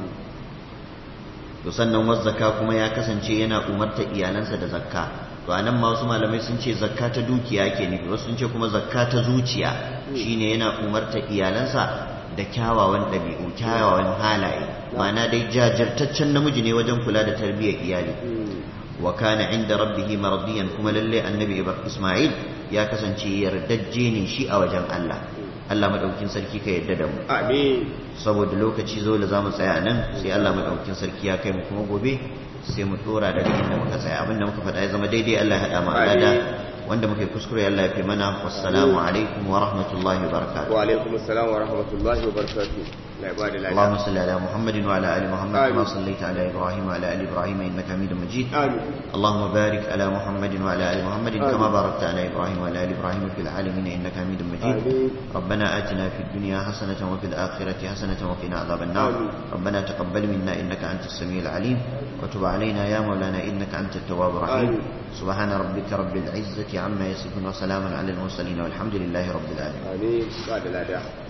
to sannan wasu zakka kuma ya kasance yana umarta iyalansa da zakka to anan ma wasu malamai sun ce zakka ta dukiya ke nufi wasu sun ce kuma zakka ta zuciya shine yana umarta iyalansa da kyawawan ɗabi'u kyawawan halaye ma'ana dai jajirtaccen namiji ne wajen kula da tarbiyyar iyali wa kana inda rabbihi mardiyan kuma lalle annabi Isma'il ya kasance yardajje ne shi a wajen Allah Allah madaukakin sarki ka yarda da mu amin saboda lokaci zo da zamu tsaya nan sai Allah madaukakin sarki ya kai mu kuma gobe sai mu dora daga inda muka tsaya abinda muka faɗa ya zama daidai Allah ya hada mu alada wanda muka yi kuskure Allah ya fi mana wassalamu alaikum wa rahmatullahi wa barakatuh wa alaikum assalam wa rahmatullahi wa barakatuh la ibada la اللهم صل على محمد وعلى ال محمد كما صليت على ابراهيم وعلى ال ابراهيم انك حميد مجيد amin اللهم بارك على محمد وعلى ال محمد كما باركت على ابراهيم وعلى ال ابراهيم في العالمين انك حميد مجيد آمين. ربنا اتنا في الدنيا حسنه وفي الاخره حسنه وقنا عذاب النار آمين. ربنا تقبل منا انك انت السميع العليم وتب علينا يا مولانا انك انت التواب الرحيم آمين. سبحان ربك رب العزه عما يصفون وسلام على المرسلين والحمد لله رب العالمين amin ba da lada